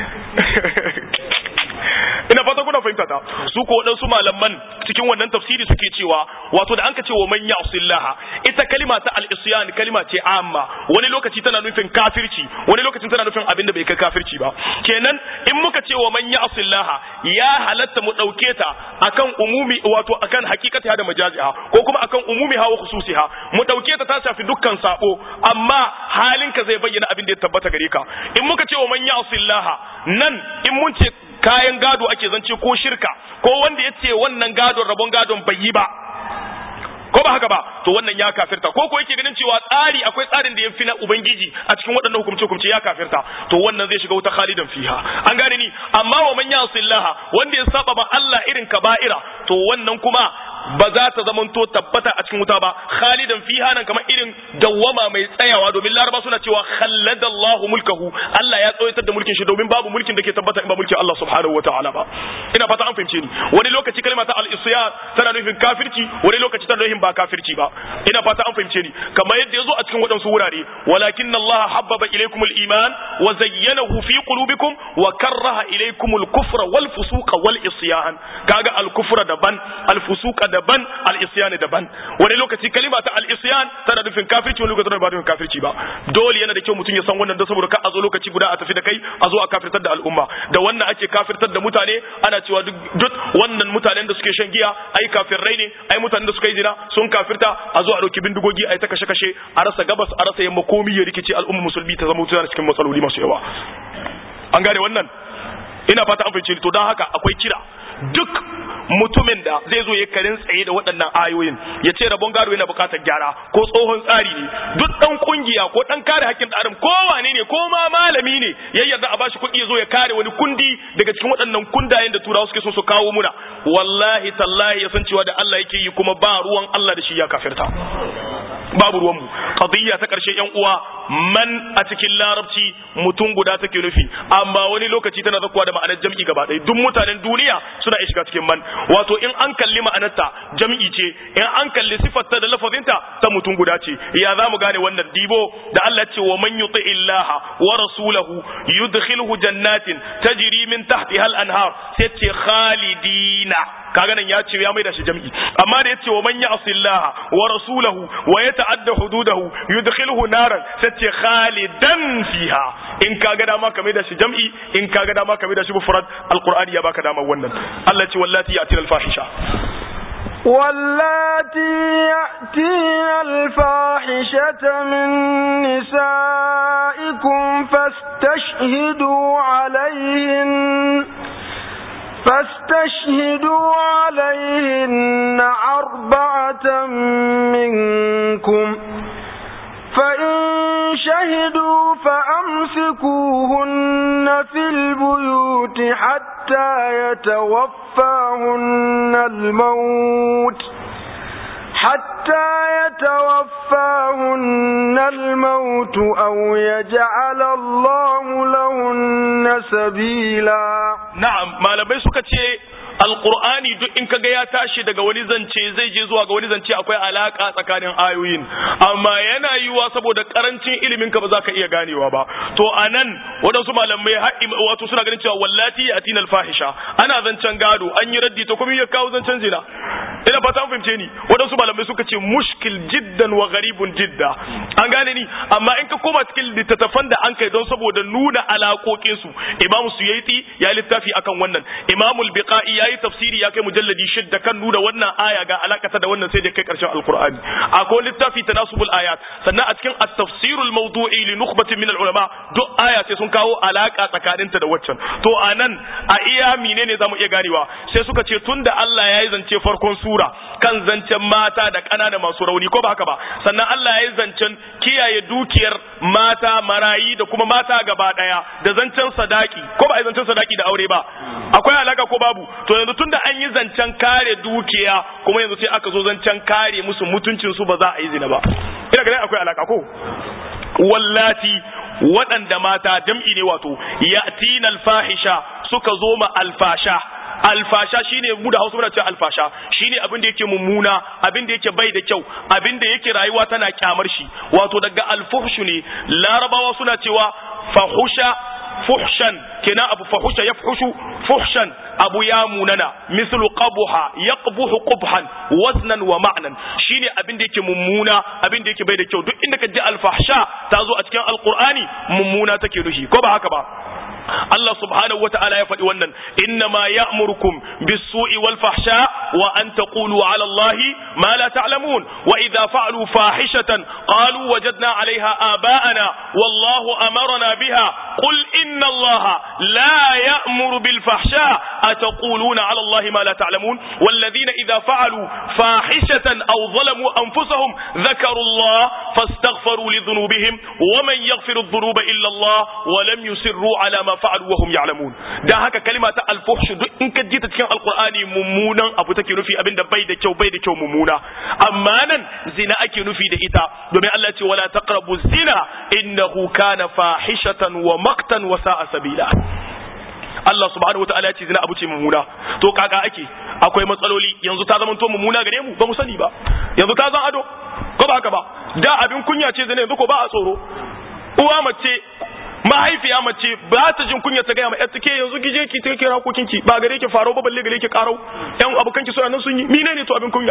ina fata kuna fahimta ta su ko waɗansu malaman cikin wannan tafsiri suke cewa wato da an ka ce wa man ya'sillaha ita kalima ta al-isyan kalima ce amma wani lokaci tana nufin kafirci wani lokacin tana nufin abin da bai kai kafirci ba kenan in muka ce wa man ya'sillaha ya halatta mu dauke ta akan umumi wato akan hakikata da majaziha ko kuma akan umumi hawa khususiha mu dauke ta ta shafi dukkan sabo amma halinka zai bayyana abin da ya tabbata gare ka in muka ce wa man ya'sillaha nan in mun ce kayan gado ake zance ko shirka ko wanda ya ce wannan gadon rabon gadon bai yi ba ko ba haka ba to wannan ya kafirta ko ko yake ganin cewa tsari akwai tsarin da ya fi na ubangiji a cikin waɗannan hukumce hukumce ya kafirta to wannan zai shiga wuta khalidan fiha an gane ni amma wa man yasillaha wanda ya saba ma Allah irin kaba'ira to wannan kuma ba za ta zamanto tabbata a cikin wuta ba khalidan fiha nan kamar irin dawwama mai tsayawa domin laraba suna cewa khalladallahu mulkahu Allah ya tsoyatar da mulkin shi domin babu mulkin da ke tabbata in ba mulkin Allah subhanahu wataala ba ina fata an fahimce ni wani lokaci kalma ta al-isyan tana nufin kafirci wani lokaci tana nufin ba kafirci ba ina fata an fahimce ni kamar yadda yazo a cikin waɗansu wurare walakin Allah habbaba ilaykum al-iman wa zayyanahu fi qulubikum wa karraha ilaykum al-kufra wal fusuqa wal isyan kaga al-kufra daban al-fusuqa daban al-isyan daban wani lokaci kalima ta al-isyan tana nufin kafirci wani lokaci tana ba nufin kafirci ba dole yana da kyau mutum ya san wannan da saboda ka a zo lokaci guda a tafi da kai a zo a kafirtar da al'umma da wannan ake kafirtar da mutane ana cewa duk wannan mutanen da suke shan giya ai kafirrai ne ai mutanen da suka yi zina sun kafirta a zo a dauki bindigogi ai ta kashe kashe a rasa gabas a rasa yamma komi ya rikice al'umma musulmi ta zama mutane cikin matsaloli masu yawa an gane wannan ina fata an fahimci to don haka akwai kira duk mutumin da zai zo ya karin tsaye da waɗannan ayoyin ya ce rabon gado yana buƙatar gyara ko tsohon tsari ne duk ɗan kungiya ko ɗan kare hakkin ɗan ko wane ne ko ma malami ne ya yarda a bashi kuɗi ya zo ya kare wani kundi daga cikin waɗannan kundayen da turawa suke so su kawo muna wallahi tallahi ya san cewa da Allah yake yi kuma ba ruwan Allah da shi ya kafirta babu ruwanmu qadiyya ta karshe yan uwa man a cikin larabci mutum guda take nufi amma wani lokaci tana zakuwa da ma'anar jam'i gaba ɗaya duk mutanen duniya suna iya shiga cikin man wato in an kalli ma'anarta jam'i ce in an kalli sifarta da lafazinta ta mutum guda ce ya za mu gane wannan dibo da Allah ce wa man yuti illaha wa rasulahu yudkhilhu jannatin tajri min tahtiha al-anhar sai ce khalidina kaga nan ya ce ya maida shi jam'i amma da yace wa man ya'si Allah wa rasulahu wa yata'adda hududahu yudkhiluhu naran sai ce khalidan fiha in kaga dama ka maida shi jam'i in kaga dama ka maida shi mufrad alqur'ani ya baka dama wannan Allah ce wallati ya'ti al-fahisha واللاتي يأتين الفاحشة من نسائكم فاستشهدوا عليهن فاستشهدوا عليهن أربعة منكم فإن شهدوا فأمسكوهن في البيوت حتى يتوفاهن الموت حتى يتوفاهن الموت أو يجعل الله لهن سبيلا na'am malamai suka ce alqur'ani duk in kaga ya tashi daga wani zance zai je zuwa ga wani zance akwai alaka tsakanin ayoyin amma yana yiwuwa saboda karancin ilimin ka ba za ka iya ganewa ba to anan waɗansu malamai wato suna ganin cewa wallati atina alfahisha ana zancen gado an yi raddi to kuma ya kawo zancen zina ina fata an fahimce ni waɗansu malamai suka ce mushkil jiddan wa gharibun jidda an gane ni amma in ka koma cikin littattafan da an kai don saboda nuna alaƙoƙin su imam suyaiti ya littafi akan wannan imam al-biqai yayi tafsiri ya kai mujalladi shidda kan nuna wannan aya ga alakata da wannan sai da kai karshen alqur'ani akwai littafi tanasubul ayat sannan a cikin at-tafsir al-mawdu'i li nukhbatin min al-ulama duk aya sai sun kawo alaka tsakaninta da waccan to anan a iya menene zamu iya ganewa sai suka ce tunda Allah ya yi zance farkon sura kan zancen mata da ƙanana masu rauni ko ba haka ba sannan Allah ya yi zancen kiyaye dukiyar mata marayi da kuma mata gaba daya da zancen sadaki ko ba a yi zancen sadaki da aure ba akwai alaka ko babu to yanzu tunda an yi zancen kare dukiya kuma yanzu sai aka zo zancen kare musu mutuncin su ba za a yi zina ba ina ganin akwai alaka ko wallati waɗanda mata jam'i ne wato yatinal fahisha suka zo ma alfasha alfasha shine mu da Hausa muna cewa alfasha shine abin da yake mummuna abin da yake bai da kyau abin da yake rayuwa tana kyamar shi wato daga alfuhshu ne larabawa suna cewa fahusha fuhshan kenan abu fahusha yafhushu fuhshan abu ya munana mislu qabuha yaqbuhu qubhan waznan wa ma'nan shine abin da yake mummuna abin da yake bai da kyau duk inda ka ji alfahsha ta zo a cikin alqur'ani mummuna take nushi ko ba haka ba Allah subhanahu wata'ala ya faɗi wannan innama ya'murukum bis-su'i wal fahsha wa an taqulu 'ala Allahi ma la ta'lamun wa idha fa'alu fahishatan qalu wajadna 'alayha aba'ana wallahu amarna biha qul inna Allaha la ya'muru bil fahsha ataquluna 'ala Allahi ma la ta'lamun والذين إذا فعلوا فاحشة أو ظلموا أنفسهم ذكروا الله فاستغفروا لذنوبهم ومن يغفر الذنوب إلا الله ولم يسروا على ما fa'alu wa hum ya'lamun dan haka kalima ta al-fuhsh duk in ka ji ta cikin alqur'ani mummunan abu take nufi abinda bai da kyau bai da kyau mummuna amma nan zina ake nufi da ita domin Allah ce wala taqrabu zina innahu kana fahishatan wa maqtan wa sa'a sabila Allah subhanahu wataala ya ce zina abu ce mummuna to kaka ake akwai matsaloli yanzu ta zama to mummuna gare mu ba mu sani ba yanzu ta zan ado ko ba haka ba da abin kunya ce zina yanzu ko ba a tsoro uwa mace mahaifiya mace ba ta jin kunya ta gaya ma yar take yanzu gije ki ta kira hakokin ki ba gare ki faro ba balle gare ki karau yan abokan ki suna nan sun yi mine ne to abin kunya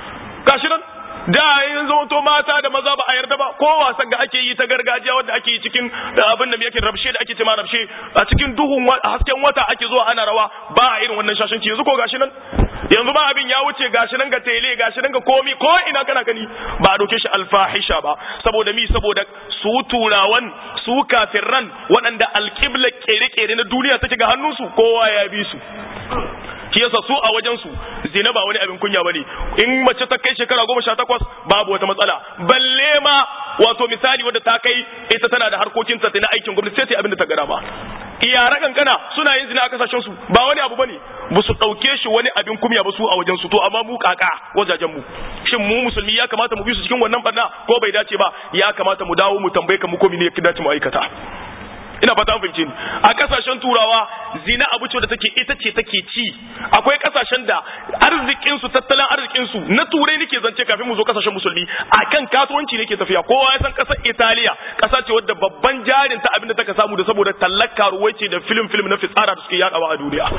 gashi nan da yin to mata da maza ba a yarda ba ko wasan da ake yi ta gargajiya wanda ake yi cikin abin da yake rabshe da ake cema rabshe a cikin duhun hasken wata ake zuwa ana rawa ba a irin wannan shashanci yanzu ko gashi nan yanzu ba abin ya wuce gashi nan ga tele gashi nan ga komi ko ina kana gani ba a doke shi alfahisha ba saboda mi saboda su turawan su kafirran waɗanda alƙibla kere-kere na duniya take ga hannunsu kowa ya bi su shi yasa su a wajen su zina ba wani abin kunya bane in mace ta kai shekara goma sha takwas babu wata matsala balle ma wato misali wadda ta kai ita tana da harkokin ta na aikin gwamnati sai ta abin da ta gara ba iyara kankana suna yin zina a kasashen su ba wani abu bane ba su dauke shi wani abin kumya ba su a wajen su to amma mu kaka wajajen mu shin mu musulmi ya kamata mu bi su cikin wannan barna ko bai dace ba ya kamata mu dawo mu tambaye ka mu ko ne ya dace mu aikata ina fata an fahimci a kasashen turawa zina abu ce da take ita ce take ci akwai kasashen da arzikin su tattalin arzikin su na turai nake zance kafin mu zo kasashen musulmi akan kasuwanci nake tafiya kowa ya san kasar Italiya kasa ce wadda babban jarin ta abinda take samu da saboda tallaka ruwai ce da film film na fitsara da suke yadawa a duniya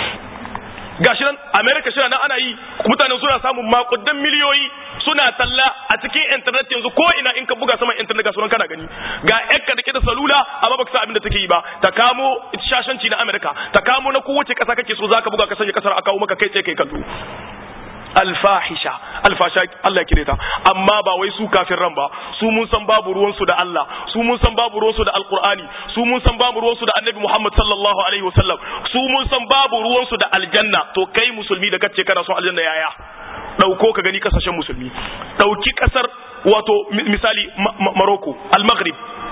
gashi nan America shi nan ana yi mutanen suna samun makudan miliyoyi suna talla a cikin internet yanzu ko ina in ka buga saman internet ga sunan kana gani ga yakka da ke da salula amma baka san abin da take yi ba ta kamo shashanci na America ta kamo na kowace kasa kake so zaka buga ka sanya kasar a kawo maka kai tsaye kai kallo alfahisha alfasha Allah kire ta amma ba wai su kafin ran ba su mun san babu ruwan su da Allah su mun san babu ruwan su da alqur'ani su mun san babu ruwan su da annabi Muhammad sallallahu alaihi wasallam su mun san babu ruwan su da aljanna to kai musulmi da kace kana son aljanna yaya dauko ka gani kasashen musulmi dauki kasar wato misali Morocco al-Maghrib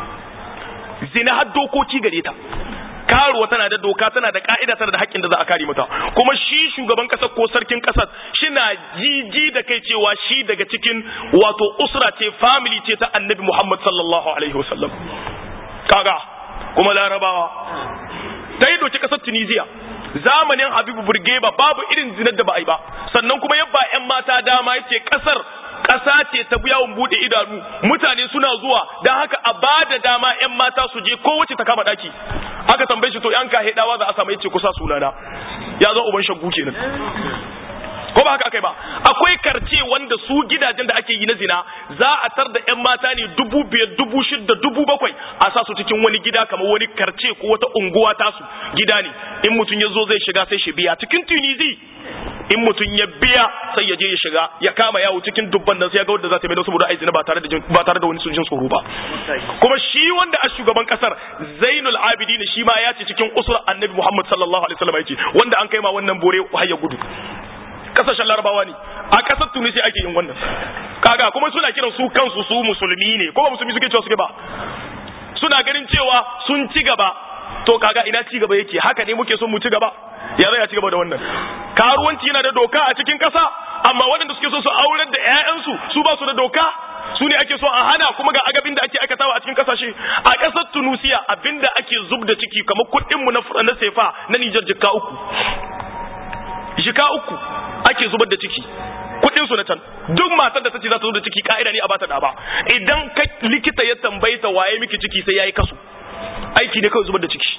zina har dokoki gare ta karuwa tana da doka tana da ka'ida tana da haƙƙin da za a kare mata kuma shi shugaban ƙasar ko sarkin ƙasar shina jiji da kai cewa shi daga cikin wato usra ce family ce ta annabi Muhammad sallallahu alaihi wasallam kaga kuma larabawa ta yi doki ƙasar Tunisia zamanin Habibu Burgeba babu irin zinar da ba a yi ba sannan kuma yabba 'yan mata dama yace ƙasar ƙasa ce ta yawon buɗe idanu mutane suna zuwa don haka a ba da dama 'yan mata su je kowace ta kama ɗaki aka tambaye shi to yan ka hedawa za a samu yace kusa sunana ya zo uban shaggu kenan ko ba haka akai ba akwai karce wanda su gidajen da ake yi na zina za a tar da yan mata ne dubu biyar dubu shida dubu bakwai a sa su cikin wani gida kamar wani karce ko wata unguwa tasu gida ne in mutum ya zo zai shiga sai shi biya cikin tunizi in mutum ya biya sai ya je ya shiga ya kama yawo cikin dubban nan sai ya ga wanda za ta mai da saboda aizina ba tare da ba tare da wani sujin tsoro ba kuma shi wanda a shugaban kasar Zainul Abidin shi ma ya ce cikin usul Annabi Muhammad sallallahu alaihi wasallam yace wanda an kai ma wannan bore har ya gudu kasashen larabawa ne a kasar tunisia ake yin wannan kaga kuma suna kiran su kansu su musulmi ne ko ba musulmi suke cewa suke ba suna ganin cewa sun ci gaba to kaga ina ci gaba yake haka ne muke son mu ci gaba ya zai ci gaba da wannan karuwanci yana da doka a cikin kasa amma waɗanda suke so su aurar da ƴaƴansu su ba su da doka su ne ake so a hana kuma ga agabin da ake aikatawa a cikin kasashe a ƙasar Tunusiya abinda ake zub da ciki kamar kuɗin mu na sefa na Nijar jikka uku jika uku ake zubar da ciki kudin su na can duk matar da ta ce za ta zo da ciki ka'ida ne a bata da ba idan ka likita ya tambaye ta waye miki ciki sai yayi kasu aiki ne kawai zubar da ciki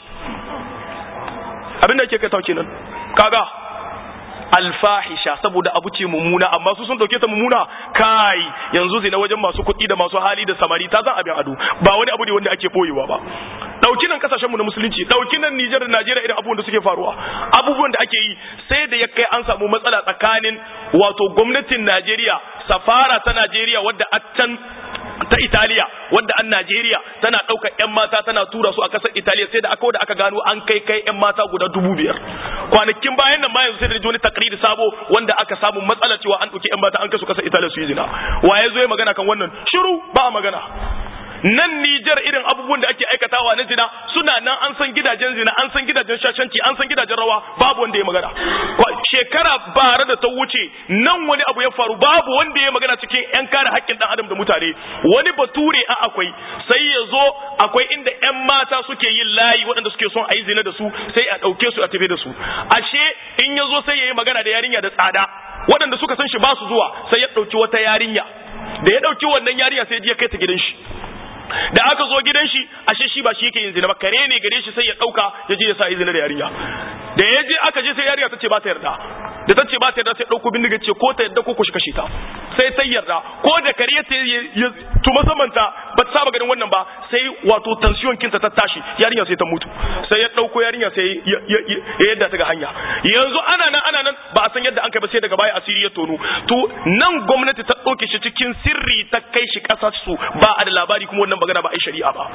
abinda ake kai tauke nan kaga alfahisha saboda abu ce mummuna amma su sun dauke ta mummuna kai yanzu zina wajen masu kuɗi da masu hali da samari ta zan abin ado ba wani abu ne wanda ake boyewa ba dauki nan kasashen mu na musulunci dauki nan Nijar da Najeriya irin abubuwan da suke faruwa abubuwan da ake yi sai da ya kai an samu matsala tsakanin wato gwamnatin Najeriya safara ta Najeriya wadda a can ta Italiya wadda an Najeriya tana ɗaukar 'yan mata tana tura su a ƙasar Italiya sai da aka da aka gano an kai kai 'yan mata guda dubu biyar kwanakin bayan nan ma yanzu sai da wani takriri sabo wanda aka samu matsala cewa an ɗauki 'yan mata an kai su ƙasar Italiya su yi zina wa ya zo ya magana kan wannan shiru ba magana nan Nijar irin abubuwan da ake aikatawa na zina suna nan an san gidajen zina an san gidajen shashanci an san gidajen rawa babu wanda ya magana shekara bara da ta wuce nan wani abu ya faru babu wanda ya magana cikin yan kare haƙƙin dan adam da mutane wani bature a akwai sai ya zo akwai inda yan mata suke yin layi waɗanda suke son a yi zina da su sai a ɗauke su a tafi da su ashe in ya zo sai ya yi magana da yarinya da tsada waɗanda suka san shi ba su zuwa sai ya ɗauki wata yarinya da ya ɗauki wannan yarinya sai ya kai ta gidan shi da aka zo gidan shi ashe shi ba shi yake yin zina ba kare ne gare shi sai ya dauka ya je ya sa zina da yarinya da ya je aka je sai yarinya ta ce ba ta yarda da ta ce ba ta yarda sai dauko bindiga ce ko ta yarda ko ku shi kashe ta sai ta yarda ko da kare ya ya tuma samanta ba ta saba ganin wannan ba sai wato tension kinta ta tashi yarinya sai ta mutu sai ya dauko yarinya sai ya yadda ta ga hanya yanzu ana nan ana nan ba a san yadda an kai ba sai daga baya asiri ya tono to nan gwamnati ta dauke shi cikin sirri ta kai shi kasar su ba a da labari kuma wannan magana ba a yi shari'a ba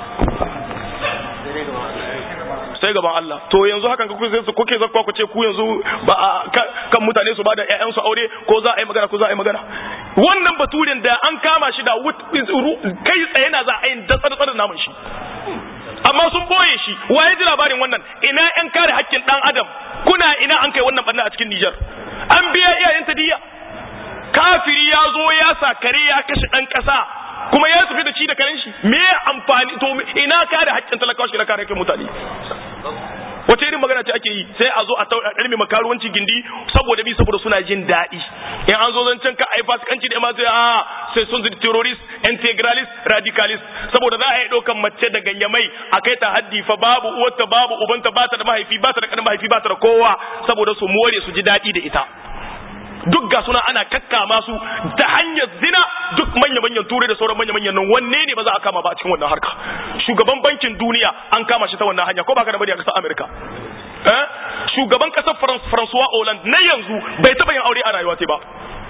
sai gaban Allah to yanzu hakan ka kuke su kuke zakwa ku ce ku yanzu ba kan mutane su ba da ƴaƴansu aure ko za a yi magana ko za a yi magana wannan baturin da an kama shi da kai tsaye na za a yi da tsare namun shi amma sun boye shi wa ya ji labarin wannan ina ƴan kare haƙƙin ɗan adam kuna ina an kai wannan barna a cikin Nijar an biya iyayen ta diya kafiri ya zo ya sa kare ya kashe ɗan ƙasa kuma ya tafi da ci da karen shi me amfani to ina kare haƙƙin talakawa shi na kare haƙƙin mutane wace irin magana ce ake yi sai a zo a ɗarmi makaruwanci gindi saboda bi saboda suna jin daɗi in an zo zancen ka ai fasikanci da ma sai a sai sun zai terrorist integralist radicalist saboda za a yi ɗaukan mace da ganyamai a kai ta haddi fa babu uwarta babu ubanta ba ta da mahaifi ba ta da ƙanin mahaifi ba ta da kowa saboda su more su ji daɗi da ita duk ga suna ana kakkama su ta hanyar zina duk manya-manyan turai da sauran manya-manyan nan wanne ne ba za a kama ba a cikin wannan harka shugaban bankin duniya an kama shi ta wannan hanya ko ba ka da bari a kasar amerika eh shugaban kasar francois hollande na yanzu bai taba yin aure a rayuwa ba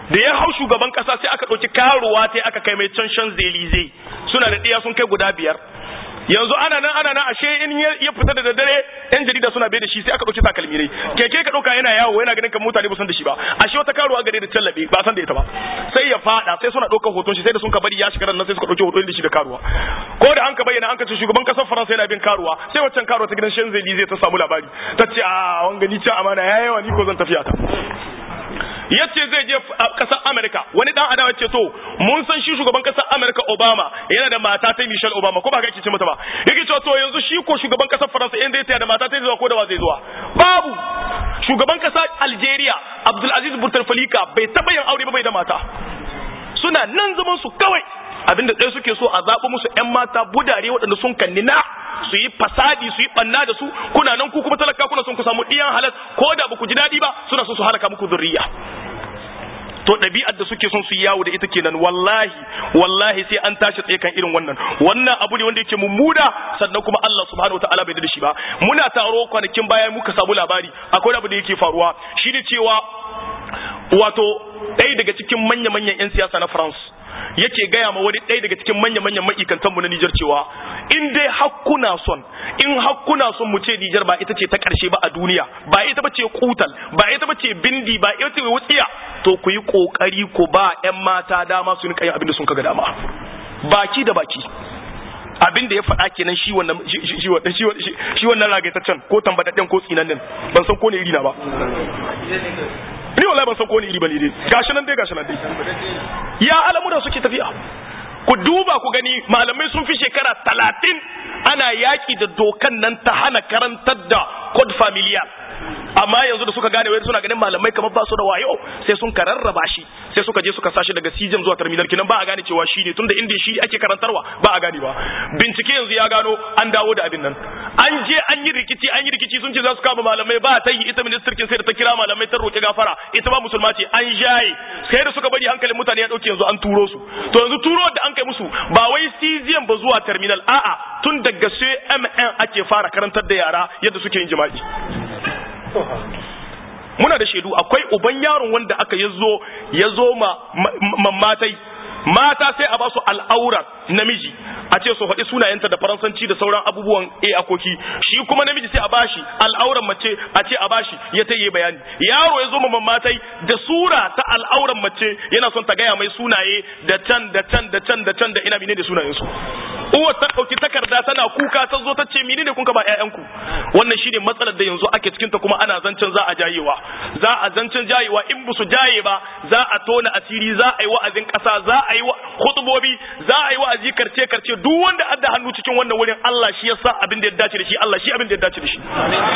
da ya hau shugaban kasa sai aka ɗauki karuwa ta aka kai mai can shan zelize suna da ɗiya sun kai guda biyar yanzu ana nan ana nan ashe in ya fita da daddare yan jarida suna bai da shi sai aka ɗauki takalmi ne keke ka ɗauka yana yawo yana ganin kan mutane ba san da shi ba ashe wata karuwa gare da tallabe ba san da ita ba sai ya fada sai suna ɗaukar hoton shi sai da sun ka bari ya shiga nan sai suka ɗauki hoton da shi da karuwa ko da an ka bayyana an ka ce shugaban kasar faransa yana bin karuwa sai waccan karuwa ta gidan shan zelize ta samu labari ta ce a wanga ni can amana ya yawa ni ko zan tafiya ta yace zai je kasar Amerika wani dan adawa ce to mun san shi shugaban kasar Amerika Obama yana da mata ta Michelle Obama ko ba ka ce mata ba yake cewa to yanzu shi ko shugaban kasar Faransa inda ya da mata ta zuwa ko da ba zai zuwa babu shugaban kasar Algeria Abdulaziz Bouteflika bai taba yin aure ba bai da mata suna nan zaman su kawai abinda ɗaya suke so a zaɓi musu 'yan mata budare waɗanda sun kanni na su yi fasadi su yi ɓanna da su kuna nan ku kuma talaka kuna son ku samu ɗiyan halas ko da ba ku ji daɗi ba suna so su halaka muku zurriya to ɗabi'ar da suke son su yi yawo da ita kenan wallahi wallahi sai an tashi tsaye kan irin wannan wannan abu ne wanda yake mummuna sannan kuma Allah subhanahu wataala bai da shi ba muna taro kwanakin baya muka samu labari akwai abu da yake faruwa shine cewa wato ɗaya daga cikin manya-manyan 'yan siyasa na France yake gaya ma wani ɗaya daga cikin manya-manyan ma'aikantanmu na Nijar cewa in dai hakkuna son in hakkuna son mu ce Nijar ba ita ce ta ƙarshe ba a duniya ba ita ba ce kutal ba ita ba ce bindi ba ita ce wutsiya to ku yi ƙoƙari ku ba 'yan mata dama su rinka yin abin da sun kaga dama baki da baki abin da ya faɗa kenan shi wannan shi wannan shi wannan ragaitaccen ko tambadadden ko tsinannen ban san ko ne iri na ba ni wallahi ban san ko ne iri bane dai gashi nan dai gashi nan dai ya al'amura suke tafiya ku duba ku gani malamai sun fi shekara talatin ana yaki da dokan nan ta hana karantar da code familial amma yanzu da suka gane wai suna ganin malamai kamar ba su da wayo sai sun kararraba shi sai suka je suka sashi daga sijem zuwa terminal kinan ba a gane cewa shi ne tunda inda shi ake karantarwa ba a gane ba bincike yanzu ya gano an dawo da abin nan an je an yi rikici an yi rikici sun ce za su kama malamai ba ta yi ita ministirkin sai da ta kira malamai ta roƙi gafara ita ba musulma ce an jaye sai da suka bari hankalin mutane ya dauke yanzu an turo su to yanzu turo da an kai musu ba wai sijem ba zuwa terminal a'a tun daga CMN ake fara karantar da yara yadda suke yin jima'i muna da shaidu akwai uban yaron wanda aka yazo yazo ma matai mata sai a ba su al'aura namiji a ce su faɗi sunayenta da faransanci da sauran abubuwan a akoki shi kuma namiji sai a bashi al'auran mace a ce a bashi ya ta yi bayani yaro ya zo ma matai da sura ta al'auran mace yana son ta gaya mai sunaye da can da can da can da can da ina mine da sunayen su uwar ta ɗauki takarda tana kuka ta zo ta ce mini ne kun ka ba ƴaƴanku wannan shine matsalar da yanzu ake cikin ta kuma ana zancen za a jayewa za a zancen jayewa in ba su jaye ba za a tona asiri za a yi wa'azin ƙasa za a yi hutubobi za a yi wa'azi karce karce duk wanda adda hannu cikin wannan wurin Allah shi ya sa abin da ya dace da shi Allah shi abin da ya dace da shi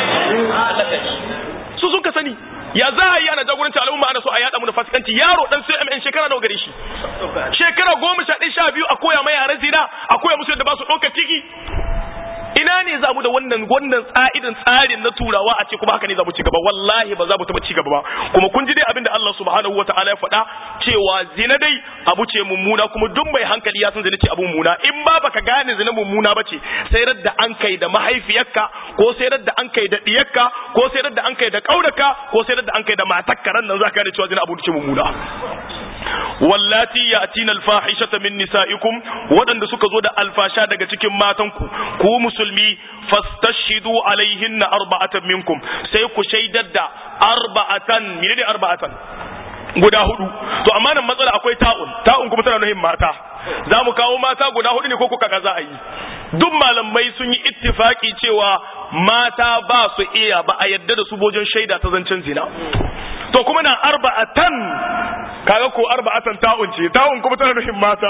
su sun ka sani ya za a yi ana jagoranci al'umma ana so a yada mu da fasikanci yaro dan sai MN shekara nawa gare shi shekara goma sha ɗaya sha biyu a koya mai yaran zina a koya musu yadda ba su ɗauka ciki ina ne za mu da wannan wannan tsa'idan tsarin na turawa a ce kuma haka ne za mu ci gaba wallahi ba za mu taɓa ci gaba ba kuma kun ji dai abin da Allah subhanahu wataala ya faɗa cewa zina dai abu ce mummuna kuma duk mai hankali ya san zina ce abu mummuna in ba baka gane zina mummuna ba ce sai da an kai da mahaifiyarka ko sai da an kai da diyarka ko sai da an kai da kauraka ko sai da an kai da matakka ran nan za ka gane cewa zina abu ce mummuna wallati yatina alfahishata min nisaikum wadanda suka zo da alfasha daga cikin matanku ku musulmi fastashidu alaihinna arba'atan minkum sai ku shaidar da arba'atan menene arba'atan guda hudu to amma nan matsala akwai ta'un ta'un kuma tana nuhin mata za mu kawo mata guda hudu ne ko kuka ga za a yi duk malamai sun yi ittifaki cewa mata ba su iya ba a yadda da su bojin shaida ta zancen zina to kuma na arba'atan kaga ko arba'atan ta'un ce ta'un kuma tana nufin mata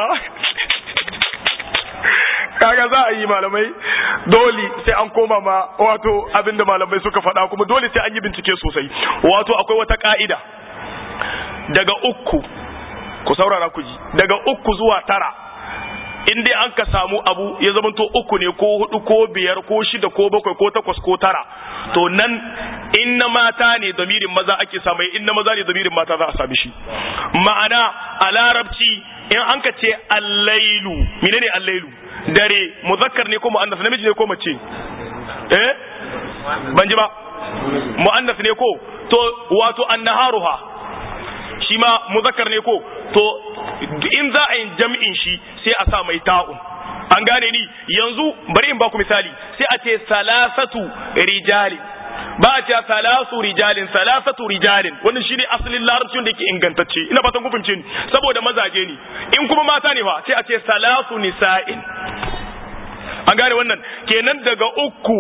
kaga za a yi malamai dole sai an koma ma wato abinda malamai suka faɗa kuma dole sai an yi bincike sosai wato akwai wata ka'ida daga uku ku saurara ku ji daga uku zuwa tara in dai an ka samu abu ya zama to uku ne ko hudu ko biyar ko shida ko bakwai ko takwas ko tara to nan in na mata ne damirin maza ake samu in na maza ne damirin mata za a sami shi ma'ana a larabci in an ka ce allailu menene allailu dare muzakkar ne ko mu'annas namiji ne ko mace eh ban ji ba mu'annas ne ko to wato annaharuha shi ma muzakkar ne ko to in za a yi jam'in shi sai a sa mai ta'un an gane ni yanzu bari in baku misali sai a ce salasatu rijalin ba a ce salasu rijalin salasatu rijalin wannan shine asalin larabcin da yake ingantacce ina fatan ku fahimce ni saboda mazaje ne in kuma mata ne fa sai a ce salasu nisa'in an gane wannan kenan daga uku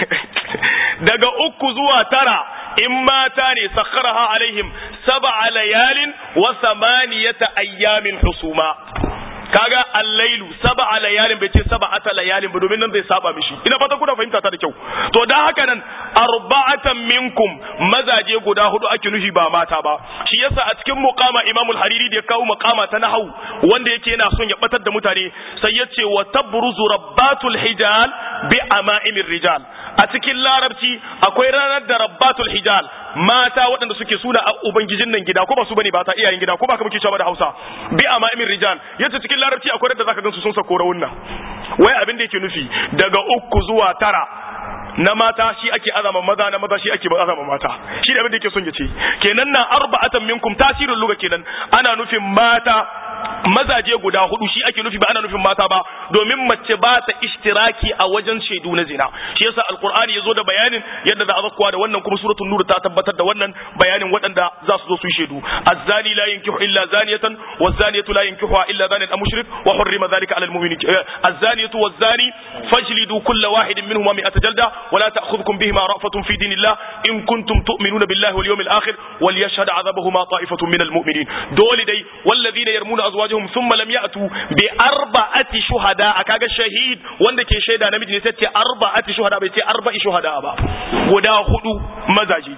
daga uku zuwa tara in mata ne sakharaha alaihim sab'a layalin wa samaniyata ayyamin husuma kaga allailu sab'a layalin bai ce sab'ata layalin ba domin nan zai saba mishi ina fata kuna fahimta ta da kyau to dan haka nan arba'atan minkum mazaje guda hudu ake nufi ba mata ba shi yasa a cikin muqama imamul hariri da ya kawo muqama ta nahwu wanda yake yana son ya batar da mutane sai ya ce wa tabruzu rabbatul hijal bi ama'imir rijal a cikin larabci akwai ranar da rabbatul hijal mata waɗanda suke suna a ubangijin nan gida ko ba su bane ba ta iyayen gida ko ba ka muke cewa da Hausa bi ama'imir rijal yace cikin larabci akwai da zaka gansu sun sako rawunna wai abin da yake nufi daga uku zuwa tara na mata shi ake azama maza na maza shi ake azama mata shi da abin da yake son ya ce kenan nan arba'atan minkum tasirin luga kenan ana nufin mata mazaje guda hudu shi ake nufi ba ana nufin mata ba domin mace ba ta ishtiraki a wajen shaidu na zina shi yasa alqur'ani yazo da bayanin yadda za a zakkuwa da wannan kuma suratul nur ta tabbatar da wannan bayanin waɗanda za su zo su yi shaidu azzani la yankihu illa zaniyatan wazaniyatu la yankihuha illa zanin am mushrik wa hurrima dhalika ala almu'minin azzaniyatu wazani fajlidu kulla wahidin minhuma mi'ata jalda ولا تأخذكم بهما رأفة في دين الله إن كنتم تؤمنون بالله واليوم الآخر وليشهد عذابهما طائفة من المؤمنين دول دي والذين يرمون أزواجهم ثم لم يأتوا بأربعة شهداء كاغا شهيد وندك شهيدا نمجي نسيتي أربعة شهداء بيتي أربع شهداء با ودا هدو مزاجي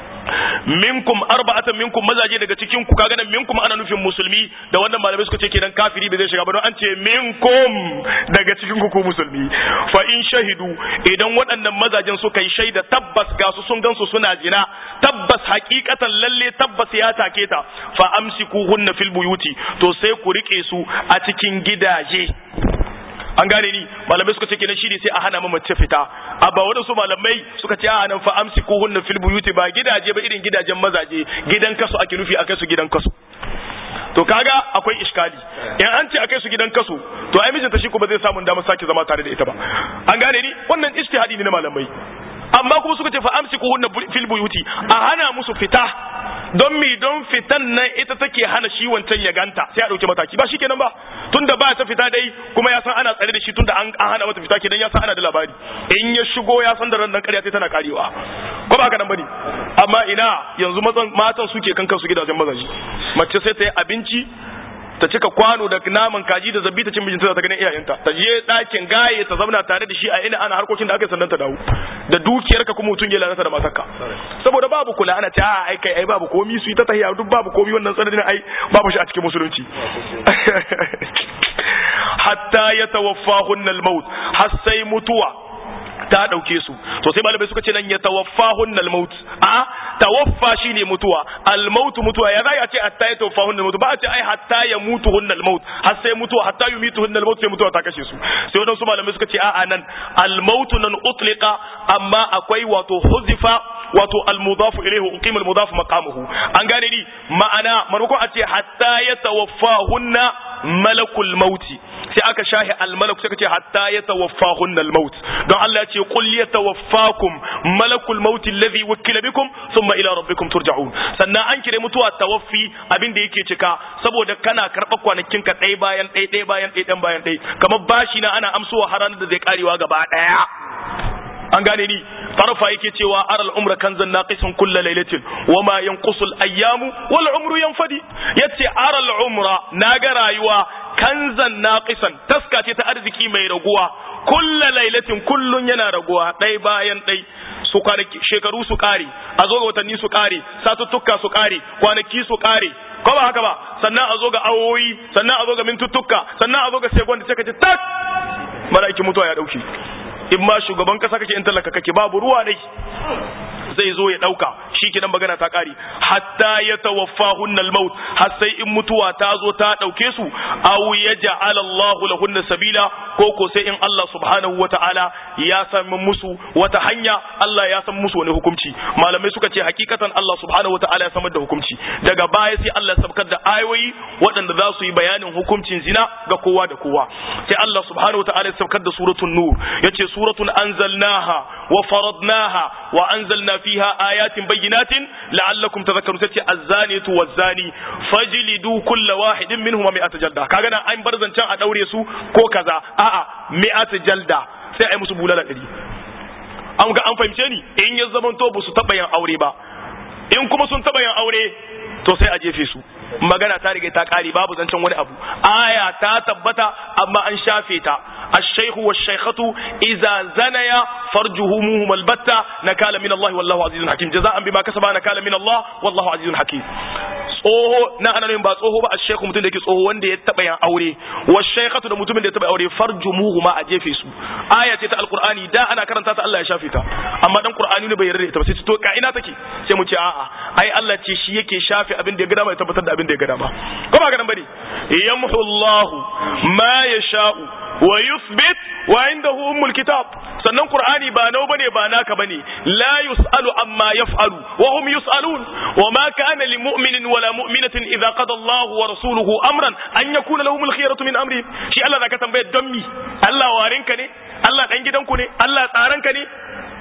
minkum arba'atan minkum mazaje daga cikin ku kaga nan minkum ana nufin musulmi da wannan malamai suka ce kenan kafiri bai zai shiga ba don an ce minkum daga cikin ku ku musulmi fa in shahidu idan waɗannan mazajen suka yi shaida tabbas ga su sun gansu suna zina tabbas hakikatan lalle tabbas ya take ta fa amsikuhunna fil buyuti to sai ku rike su a cikin gidaje an gane ni malamai suka ce kenan shi ne sai a hana mace fita abba waɗansu malamai suka ce a nan fa amsi ko hunna fil buyuti ba gidaje ba irin gidajen mazaje gidan kasu ake nufi akai su gidan kasu to kaga akwai iskali in an ce akai su gidan kasu to ai mijinta shi ko ba zai samu damar sake zama tare da ita ba an gane ni wannan ijtihadi ne na malamai amma kuma suka ce fa amsi ko hunna fil buyuti a hana musu fita don mi don fitan nan ita take hana shi wancan ya ganta sai a dauke mataki ba shikenan ba tunda ba ta fita dai kuma ya san ana tsare da shi tunda an hana mata fita kenan ya san ana da labari in ya shigo ya san da ran nan ƙarya sai tana karewa ko ba haka nan bane amma ina yanzu mazan matan suke kan kansu gidajen mazaji mace sai ta yi abinci ta cika kwano da naman kaji da zabbi ta cin mijinta ta ganin iyayenta ta je ɗakin gaye ta zauna tare da shi a ina ana harkokin da aka yi sannan ta dawo da dukiyarka kuma mutum ya lalata da matarka saboda babu kula ana ta ai kai ai babu komi su yi ta tahiya duk babu komi wannan tsananin ai babu shi a cikin musulunci hatta ya tawaffahun al-maut har sai mutuwa ta dauke su to sai malamai suka ce nan ya tawaffahun al-maut a tawaffa shine mutuwa al-maut mutuwa ya zai a ce hatta ya tawaffahun al-maut ba a ce ai hatta ya mutu hun al-maut har sai mutuwa hatta yumitu hun al-maut sai mutuwa ta kashe su sai wadansu malamai suka ce a'a nan al-maut nan utliqa amma akwai wato huzifa wato al-mudaf ilayhi uqima al-mudaf maqamuhu an gane ni ma'ana maimakon a ce hatta ya tawaffahunna malakul mauti sai aka shahi almalak sai ka ce hatta ya tawaffahun almaut don Allah ya ce qul yatawaffakum malakul maut alladhi wukila bikum thumma ila rabbikum turja'un sannan an kire mutuwa tawaffi abin da yake cika saboda kana karɓa kwanakin ka ɗaya bayan ɗaya ɗaya bayan ɗaya ɗan bayan ɗaya kamar bashi na ana amsuwa har da zai karewa gaba ɗaya an gane ni tarfa yake cewa aral umra kanzan naqisun kullu lailatin wama yanqusu al ayyamu wal umru yanfadi yace aral umra naga rayuwa kanzan naqisan taska ce ta arziki mai raguwa kullu lailatin kullun yana raguwa dai bayan dai su kwanaki shekaru su kare a zo ga watanni su kare satuttuka su kare kwanaki su kare ko ba haka ba sannan a zo ga awoyi sannan a zo ga mintuttuka sannan a zo ga sekon da sai ka ce tak malaikin mutuwa ya dauke in ma shugaban kasa kake in talaka kake babu ruwa dai zai zo ya dauka shikenan magana ta kare hatta yatawaffahunna al-maut har sai in mutuwa ta zo ta dauke su aw yaj'al Allahu lahunna sabila ko ko sai in Allah subhanahu wata'ala ya san musu wata hanya Allah ya san musu wani hukunci malamai suka ce hakikatan Allah subhanahu wata'ala ya samar da hukunci daga baya sai Allah ya sabkar da ayoyi waɗanda za su yi bayanin hukuncin zina ga kowa da kowa sai Allah subhanahu wata'ala ya sabkar da suratul nur yace suratun anzalnaha wa faradnaha wa anzalna fiha ayatin bayyinatin la'allakum tadhakkarun sai az-zaniyatu waz-zani fajlidu kulla wahidin minhum mi'ata jalda kaga nan an bar zancen a daure su ko kaza a'a mi'ata jalda sai ai musu bulala ɗari an ga an fahimce ni in ya zaman to ba su taɓa yin aure ba in kuma sun taɓa yin aure to sai a jefe su magana ta riga ta kare babu zancen wani abu aya ta tabbata amma an shafe ta الشيخ والشيخة إذا زنيا فرجهمهم البتة نكال من الله والله عزيز حكيم جزاء بما كسب نكال من الله والله عزيز حكيم tsoho na ana ba tsoho ba a shekhu mutum da yake tsoho wanda ya taba yin aure wa shaykhatu da mutumin da ya taba aure farjumuhu ma a jefe su aya ce ta alqur'ani da ana karanta ta Allah ya shafe ta amma dan qur'ani ne bai yarda ita ba sai to ka ina take sai mu ce a'a ai Allah ce shi yake shafe abin da ya gada ma ya tabbatar da abin da ya gada ma ko ba ga nan bane yamhu Allahu ma yasha'u wa yuthbit wa indahu ummul kitab sannan qur'ani ba nau bane ba naka bane la yusalu amma yaf'alu wa hum yusalun wa ma kana lil mu'minin wala mu'minatin idza qada Allahu wa rasuluhu amran an yakuna lahum al khiyaratu min amri shi Allah zaka tambaye don mi Allah warinka ne Allah dan gidanku ne Allah tsaranka ne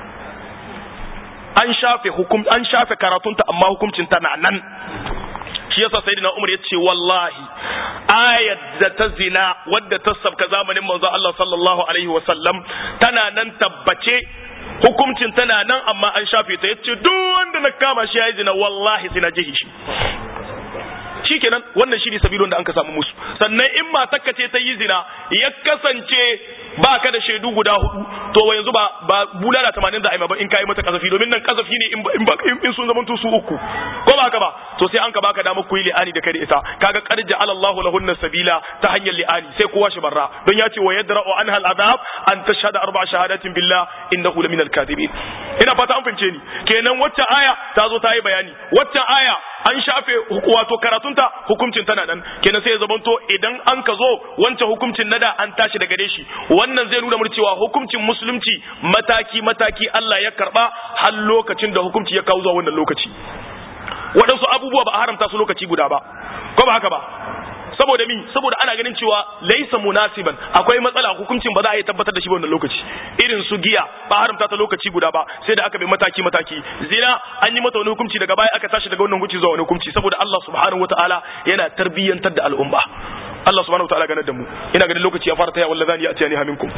an shafe hukum an shafe karatunta amma hukuncin ta na nan shi yasa sayyidina Umar ya ce wallahi ayat da ta zina wadda ta sabka zamanin manzo Allah sallallahu alaihi wa sallam tana nan tabbace hukuncin tana nan amma an shafe ta yace duk wanda na kama shi yayi zina wallahi sai na jihi shi shikenan wannan shine sabilon da an ka samu musu sannan in matarka ce ta yi zina ya kasance ba ka da shaidu guda hudu to yanzu ba ba bulala 80 da aima ba in kai mata kasafi domin nan kasafi ne in ba in sun zama su uku ko ba haka ba to sai an ka baka damar kuyi li'ani da kai da ita kaga qarja Allahu lahunna sabila ta hanyar li'ani sai kowa shi barra don ya ce wa yadra'u anha al'adab an tashhada arba shahadatin billah innahu lamin al-kadhibin ina fata an fahimce ni kenan wacce aya ta zo ta yi bayani wacce aya an shafe wato karatunta hukuncin tana nan kenan sai ya zamanto idan an ka zo wancan hukuncin nada an tashi daga gare shi wannan zai nuna mana cewa hukuncin musulunci mataki mataki Allah ya karba har lokacin da hukunci ya kawo zuwa wannan lokaci waɗansu abubuwa ba a haramta su lokaci guda ba ko ba haka ba saboda mi saboda ana ganin cewa laisa munasiban akwai matsala hukuncin ba za a yi tabbatar da shi wannan lokaci irin su giya ba haramta ta lokaci guda ba sai da aka bi mataki mataki zina an yi mata wani hukunci daga baya aka tashi daga wannan hukunci zuwa wani hukunci saboda Allah subhanahu wataala yana tarbiyyantar da al'umma Allah subhanahu wataala ganar da mu ina ganin lokaci ya fara taya wallazani ya atiyani haminkum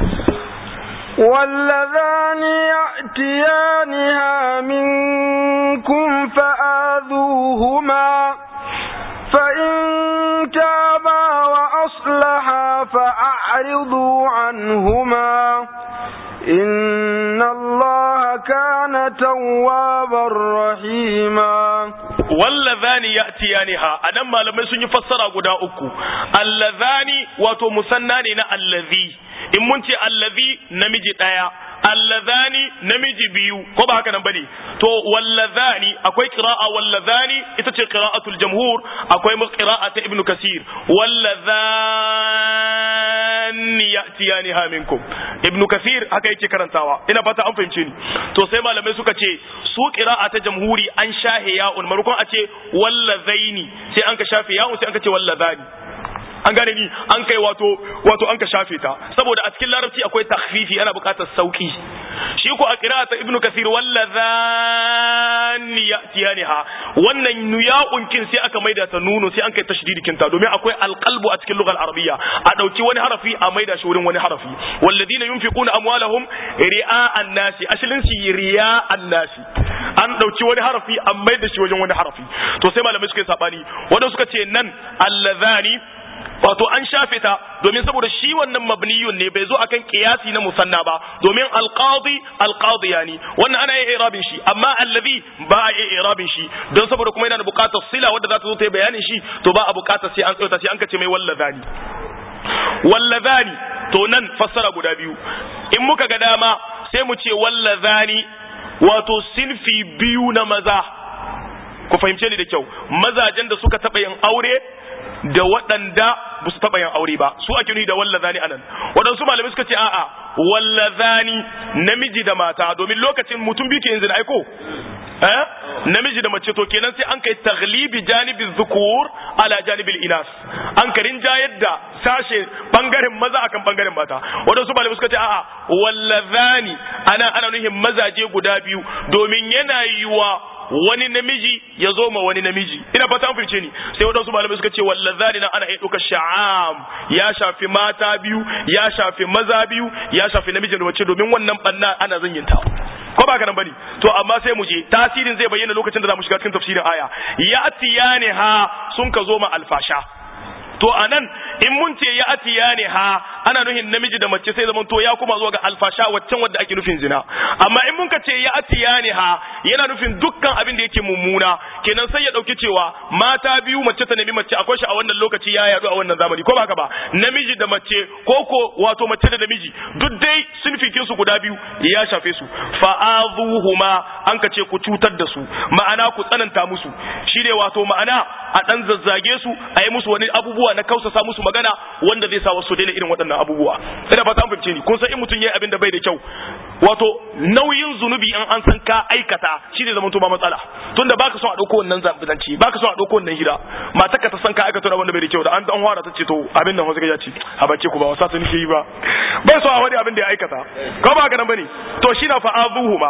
واللذان يأتيانها منكم فآذوهما فإن تابا وأصلحا فأعرضوا عنهما إن الله كان توابا رحيما wallazani ya'tiyaniha anan malamai sun yi fassara guda uku allazani wato musanna ne na allazi in mun ce allazi namiji daya allazani namiji biyu ko ba haka nan bane to wallazani akwai qira'a wallazani ita ce qira'atul jamhur akwai qira'a ta ibnu kasir wallazani ya'tiyaniha minkum ibnu kasir haka yake karantawa ina fata an fahimce ni to sai malamai suka ce su qira'a ta jamhuri an shahe ya'un marukon a ce wallazaini sai an ka shafe ya'un sai an ka ce wallazani an gane ni an kai wato wato an ka shafe ta saboda a cikin larabci akwai takhfifi ana buƙatar sauki shi ko a qira'ata ibnu kasir wallazani yatiyaniha wannan nuya'un kin sai aka maida ta nuno sai an kai tashdidikin ta domin akwai alqalbu a cikin lugal arabiyya a dauki wani harafi a maida shi wurin wani harafi walladina yunfiquna amwalahum ri'a an-nasi ashilin shi riya an-nasi an dauki wani harafi an maida shi wajen wani harafi to sai malamai suka yi sabani wanda suka ce nan allazani wato an shafe ta domin saboda shi wannan mabniyun ne bai zo akan kiyasi na musanna ba domin alqadi alqadiyani wannan ana yin irabin shi amma allazi ba a yin irabin shi don saboda kuma yana da bukatar sila wadda za ta zo ta yi bayanin shi to ba a bukatar sai an tsayota sai an kace mai wallazani wallazani to nan fassara guda biyu in muka ga dama sai mu ce wallazani wato sinfi biyu na maza ku fahimce ni da kyau mazajen da suka taɓa yin aure da waɗanda ba su taɓa yin aure ba su ake nuni da wallazani anan waɗansu malamai suka ce a'a wallazani namiji da mata domin lokacin mutum biyu ke yin zina aiko eh namiji da mace to kenan sai an kai taglibi janibin zukur ala janibil inas an karin jayar da sashe bangaren maza akan bangaren mata waɗansu malamai suka ce a'a wallazani ana ana nuhin mazaje guda biyu domin yana yiwa wani namiji ya zo ma wani namiji ina fata an fice ni sai wadansu malamai suka ce wallazani na ana iya ɗauka sha'am ya shafi mata biyu ya shafi maza biyu ya shafi namiji da mace domin wannan banna ana zanyinta ko ba ka nan bane to amma sai mu je tasirin zai bayyana lokacin da za mu shiga cikin tafsirin aya ya atiyani ha sun ka zo ma alfasha to anan in mun ce ya atiya ne ha ana nuhin namiji da mace sai zaman to ya kuma zuwa ga alfasha waccan wadda ake nufin zina amma in mun ka ce ya atiya ne ha yana nufin dukkan abin da yake mummuna kenan sai ya dauki cewa mata biyu mace ta nemi mace akwai shi a wannan lokaci ya yadu a wannan zamani ko ba haka ba namiji da mace ko ko wato mace da namiji duk dai sun fike su guda biyu ya shafe su fa'azuhuma an ka ce ku cutar da su ma'ana ku tsananta musu shine wato ma'ana a dan zazzage su a yi musu wani abubuwa abubuwa na kausasa musu magana wanda zai sa wasu daina irin waɗannan abubuwa ina fata an fahimce ni kun san in mutum yayi abin da bai da kyau wato nauyin zunubi in an san ka aikata shi ne zaman ba matsala tunda baka son a dauko wannan zanci baka son a dauko wannan hira matar ka ta san ka aikata da wanda bai da kyau da an dan fara ta ce to abin nan wasu ya ce a bace ku ba wasa ta nake yi ba bai so a wani abin da ya aikata ko ba ga nan bane to shi na fa'azuhuma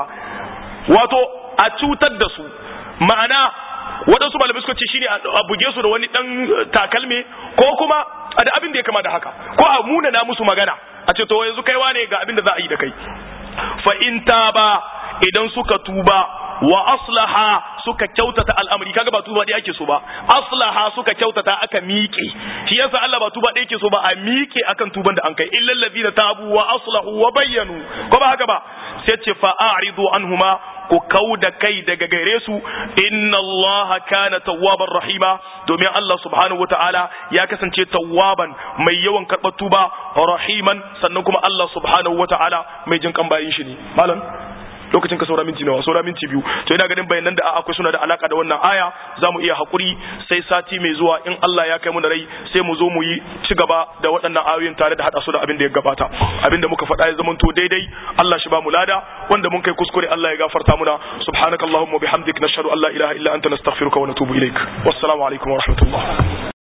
wato a cutar da su ma'ana waɗansu malamai suka ce shine a buge su da wani ɗan takalme ko kuma a da abin da ya kama da haka ko a muna na musu magana a ce to yanzu kaiwa ne ga abin da za a yi da kai fa in ba idan suka tuba wa aslaha suka kyautata al'amari kaga ba tuba ɗaya ake so ba aslaha suka kyautata aka miƙe shi yasa Allah ba tuba ɗaya yake so ba a miƙe akan tuban da an kai illal ladina tabu wa aslahu wa bayyanu ko ba haka ba sai ce fa a'ridu anhuma ku kau da kai daga gare su inna Allah kana tawwaban rahima domin Allah subhanahu wataala ya kasance tawwaban mai yawan karɓar tuba rahiman sannan kuma Allah subhanahu wataala mai jin kan bayin shi ne malam lokacin ka saura minti nawa saura minti biyu to ina ganin bayanan da akwai suna da alaka da wannan aya za mu iya hakuri sai sati mai zuwa in Allah ya kai mu da rai sai mu zo mu yi ci gaba da waɗannan ayoyin tare da hada su da abin da ya gabata abin da muka faɗa ya zama to daidai Allah shi ba mu lada wanda mun kai kuskure Allah ya gafarta muna subhanakallahumma bihamdik nashhadu an la ilaha illa anta nastaghfiruka wa natubu ilaik wassalamu alaikum wa rahmatullah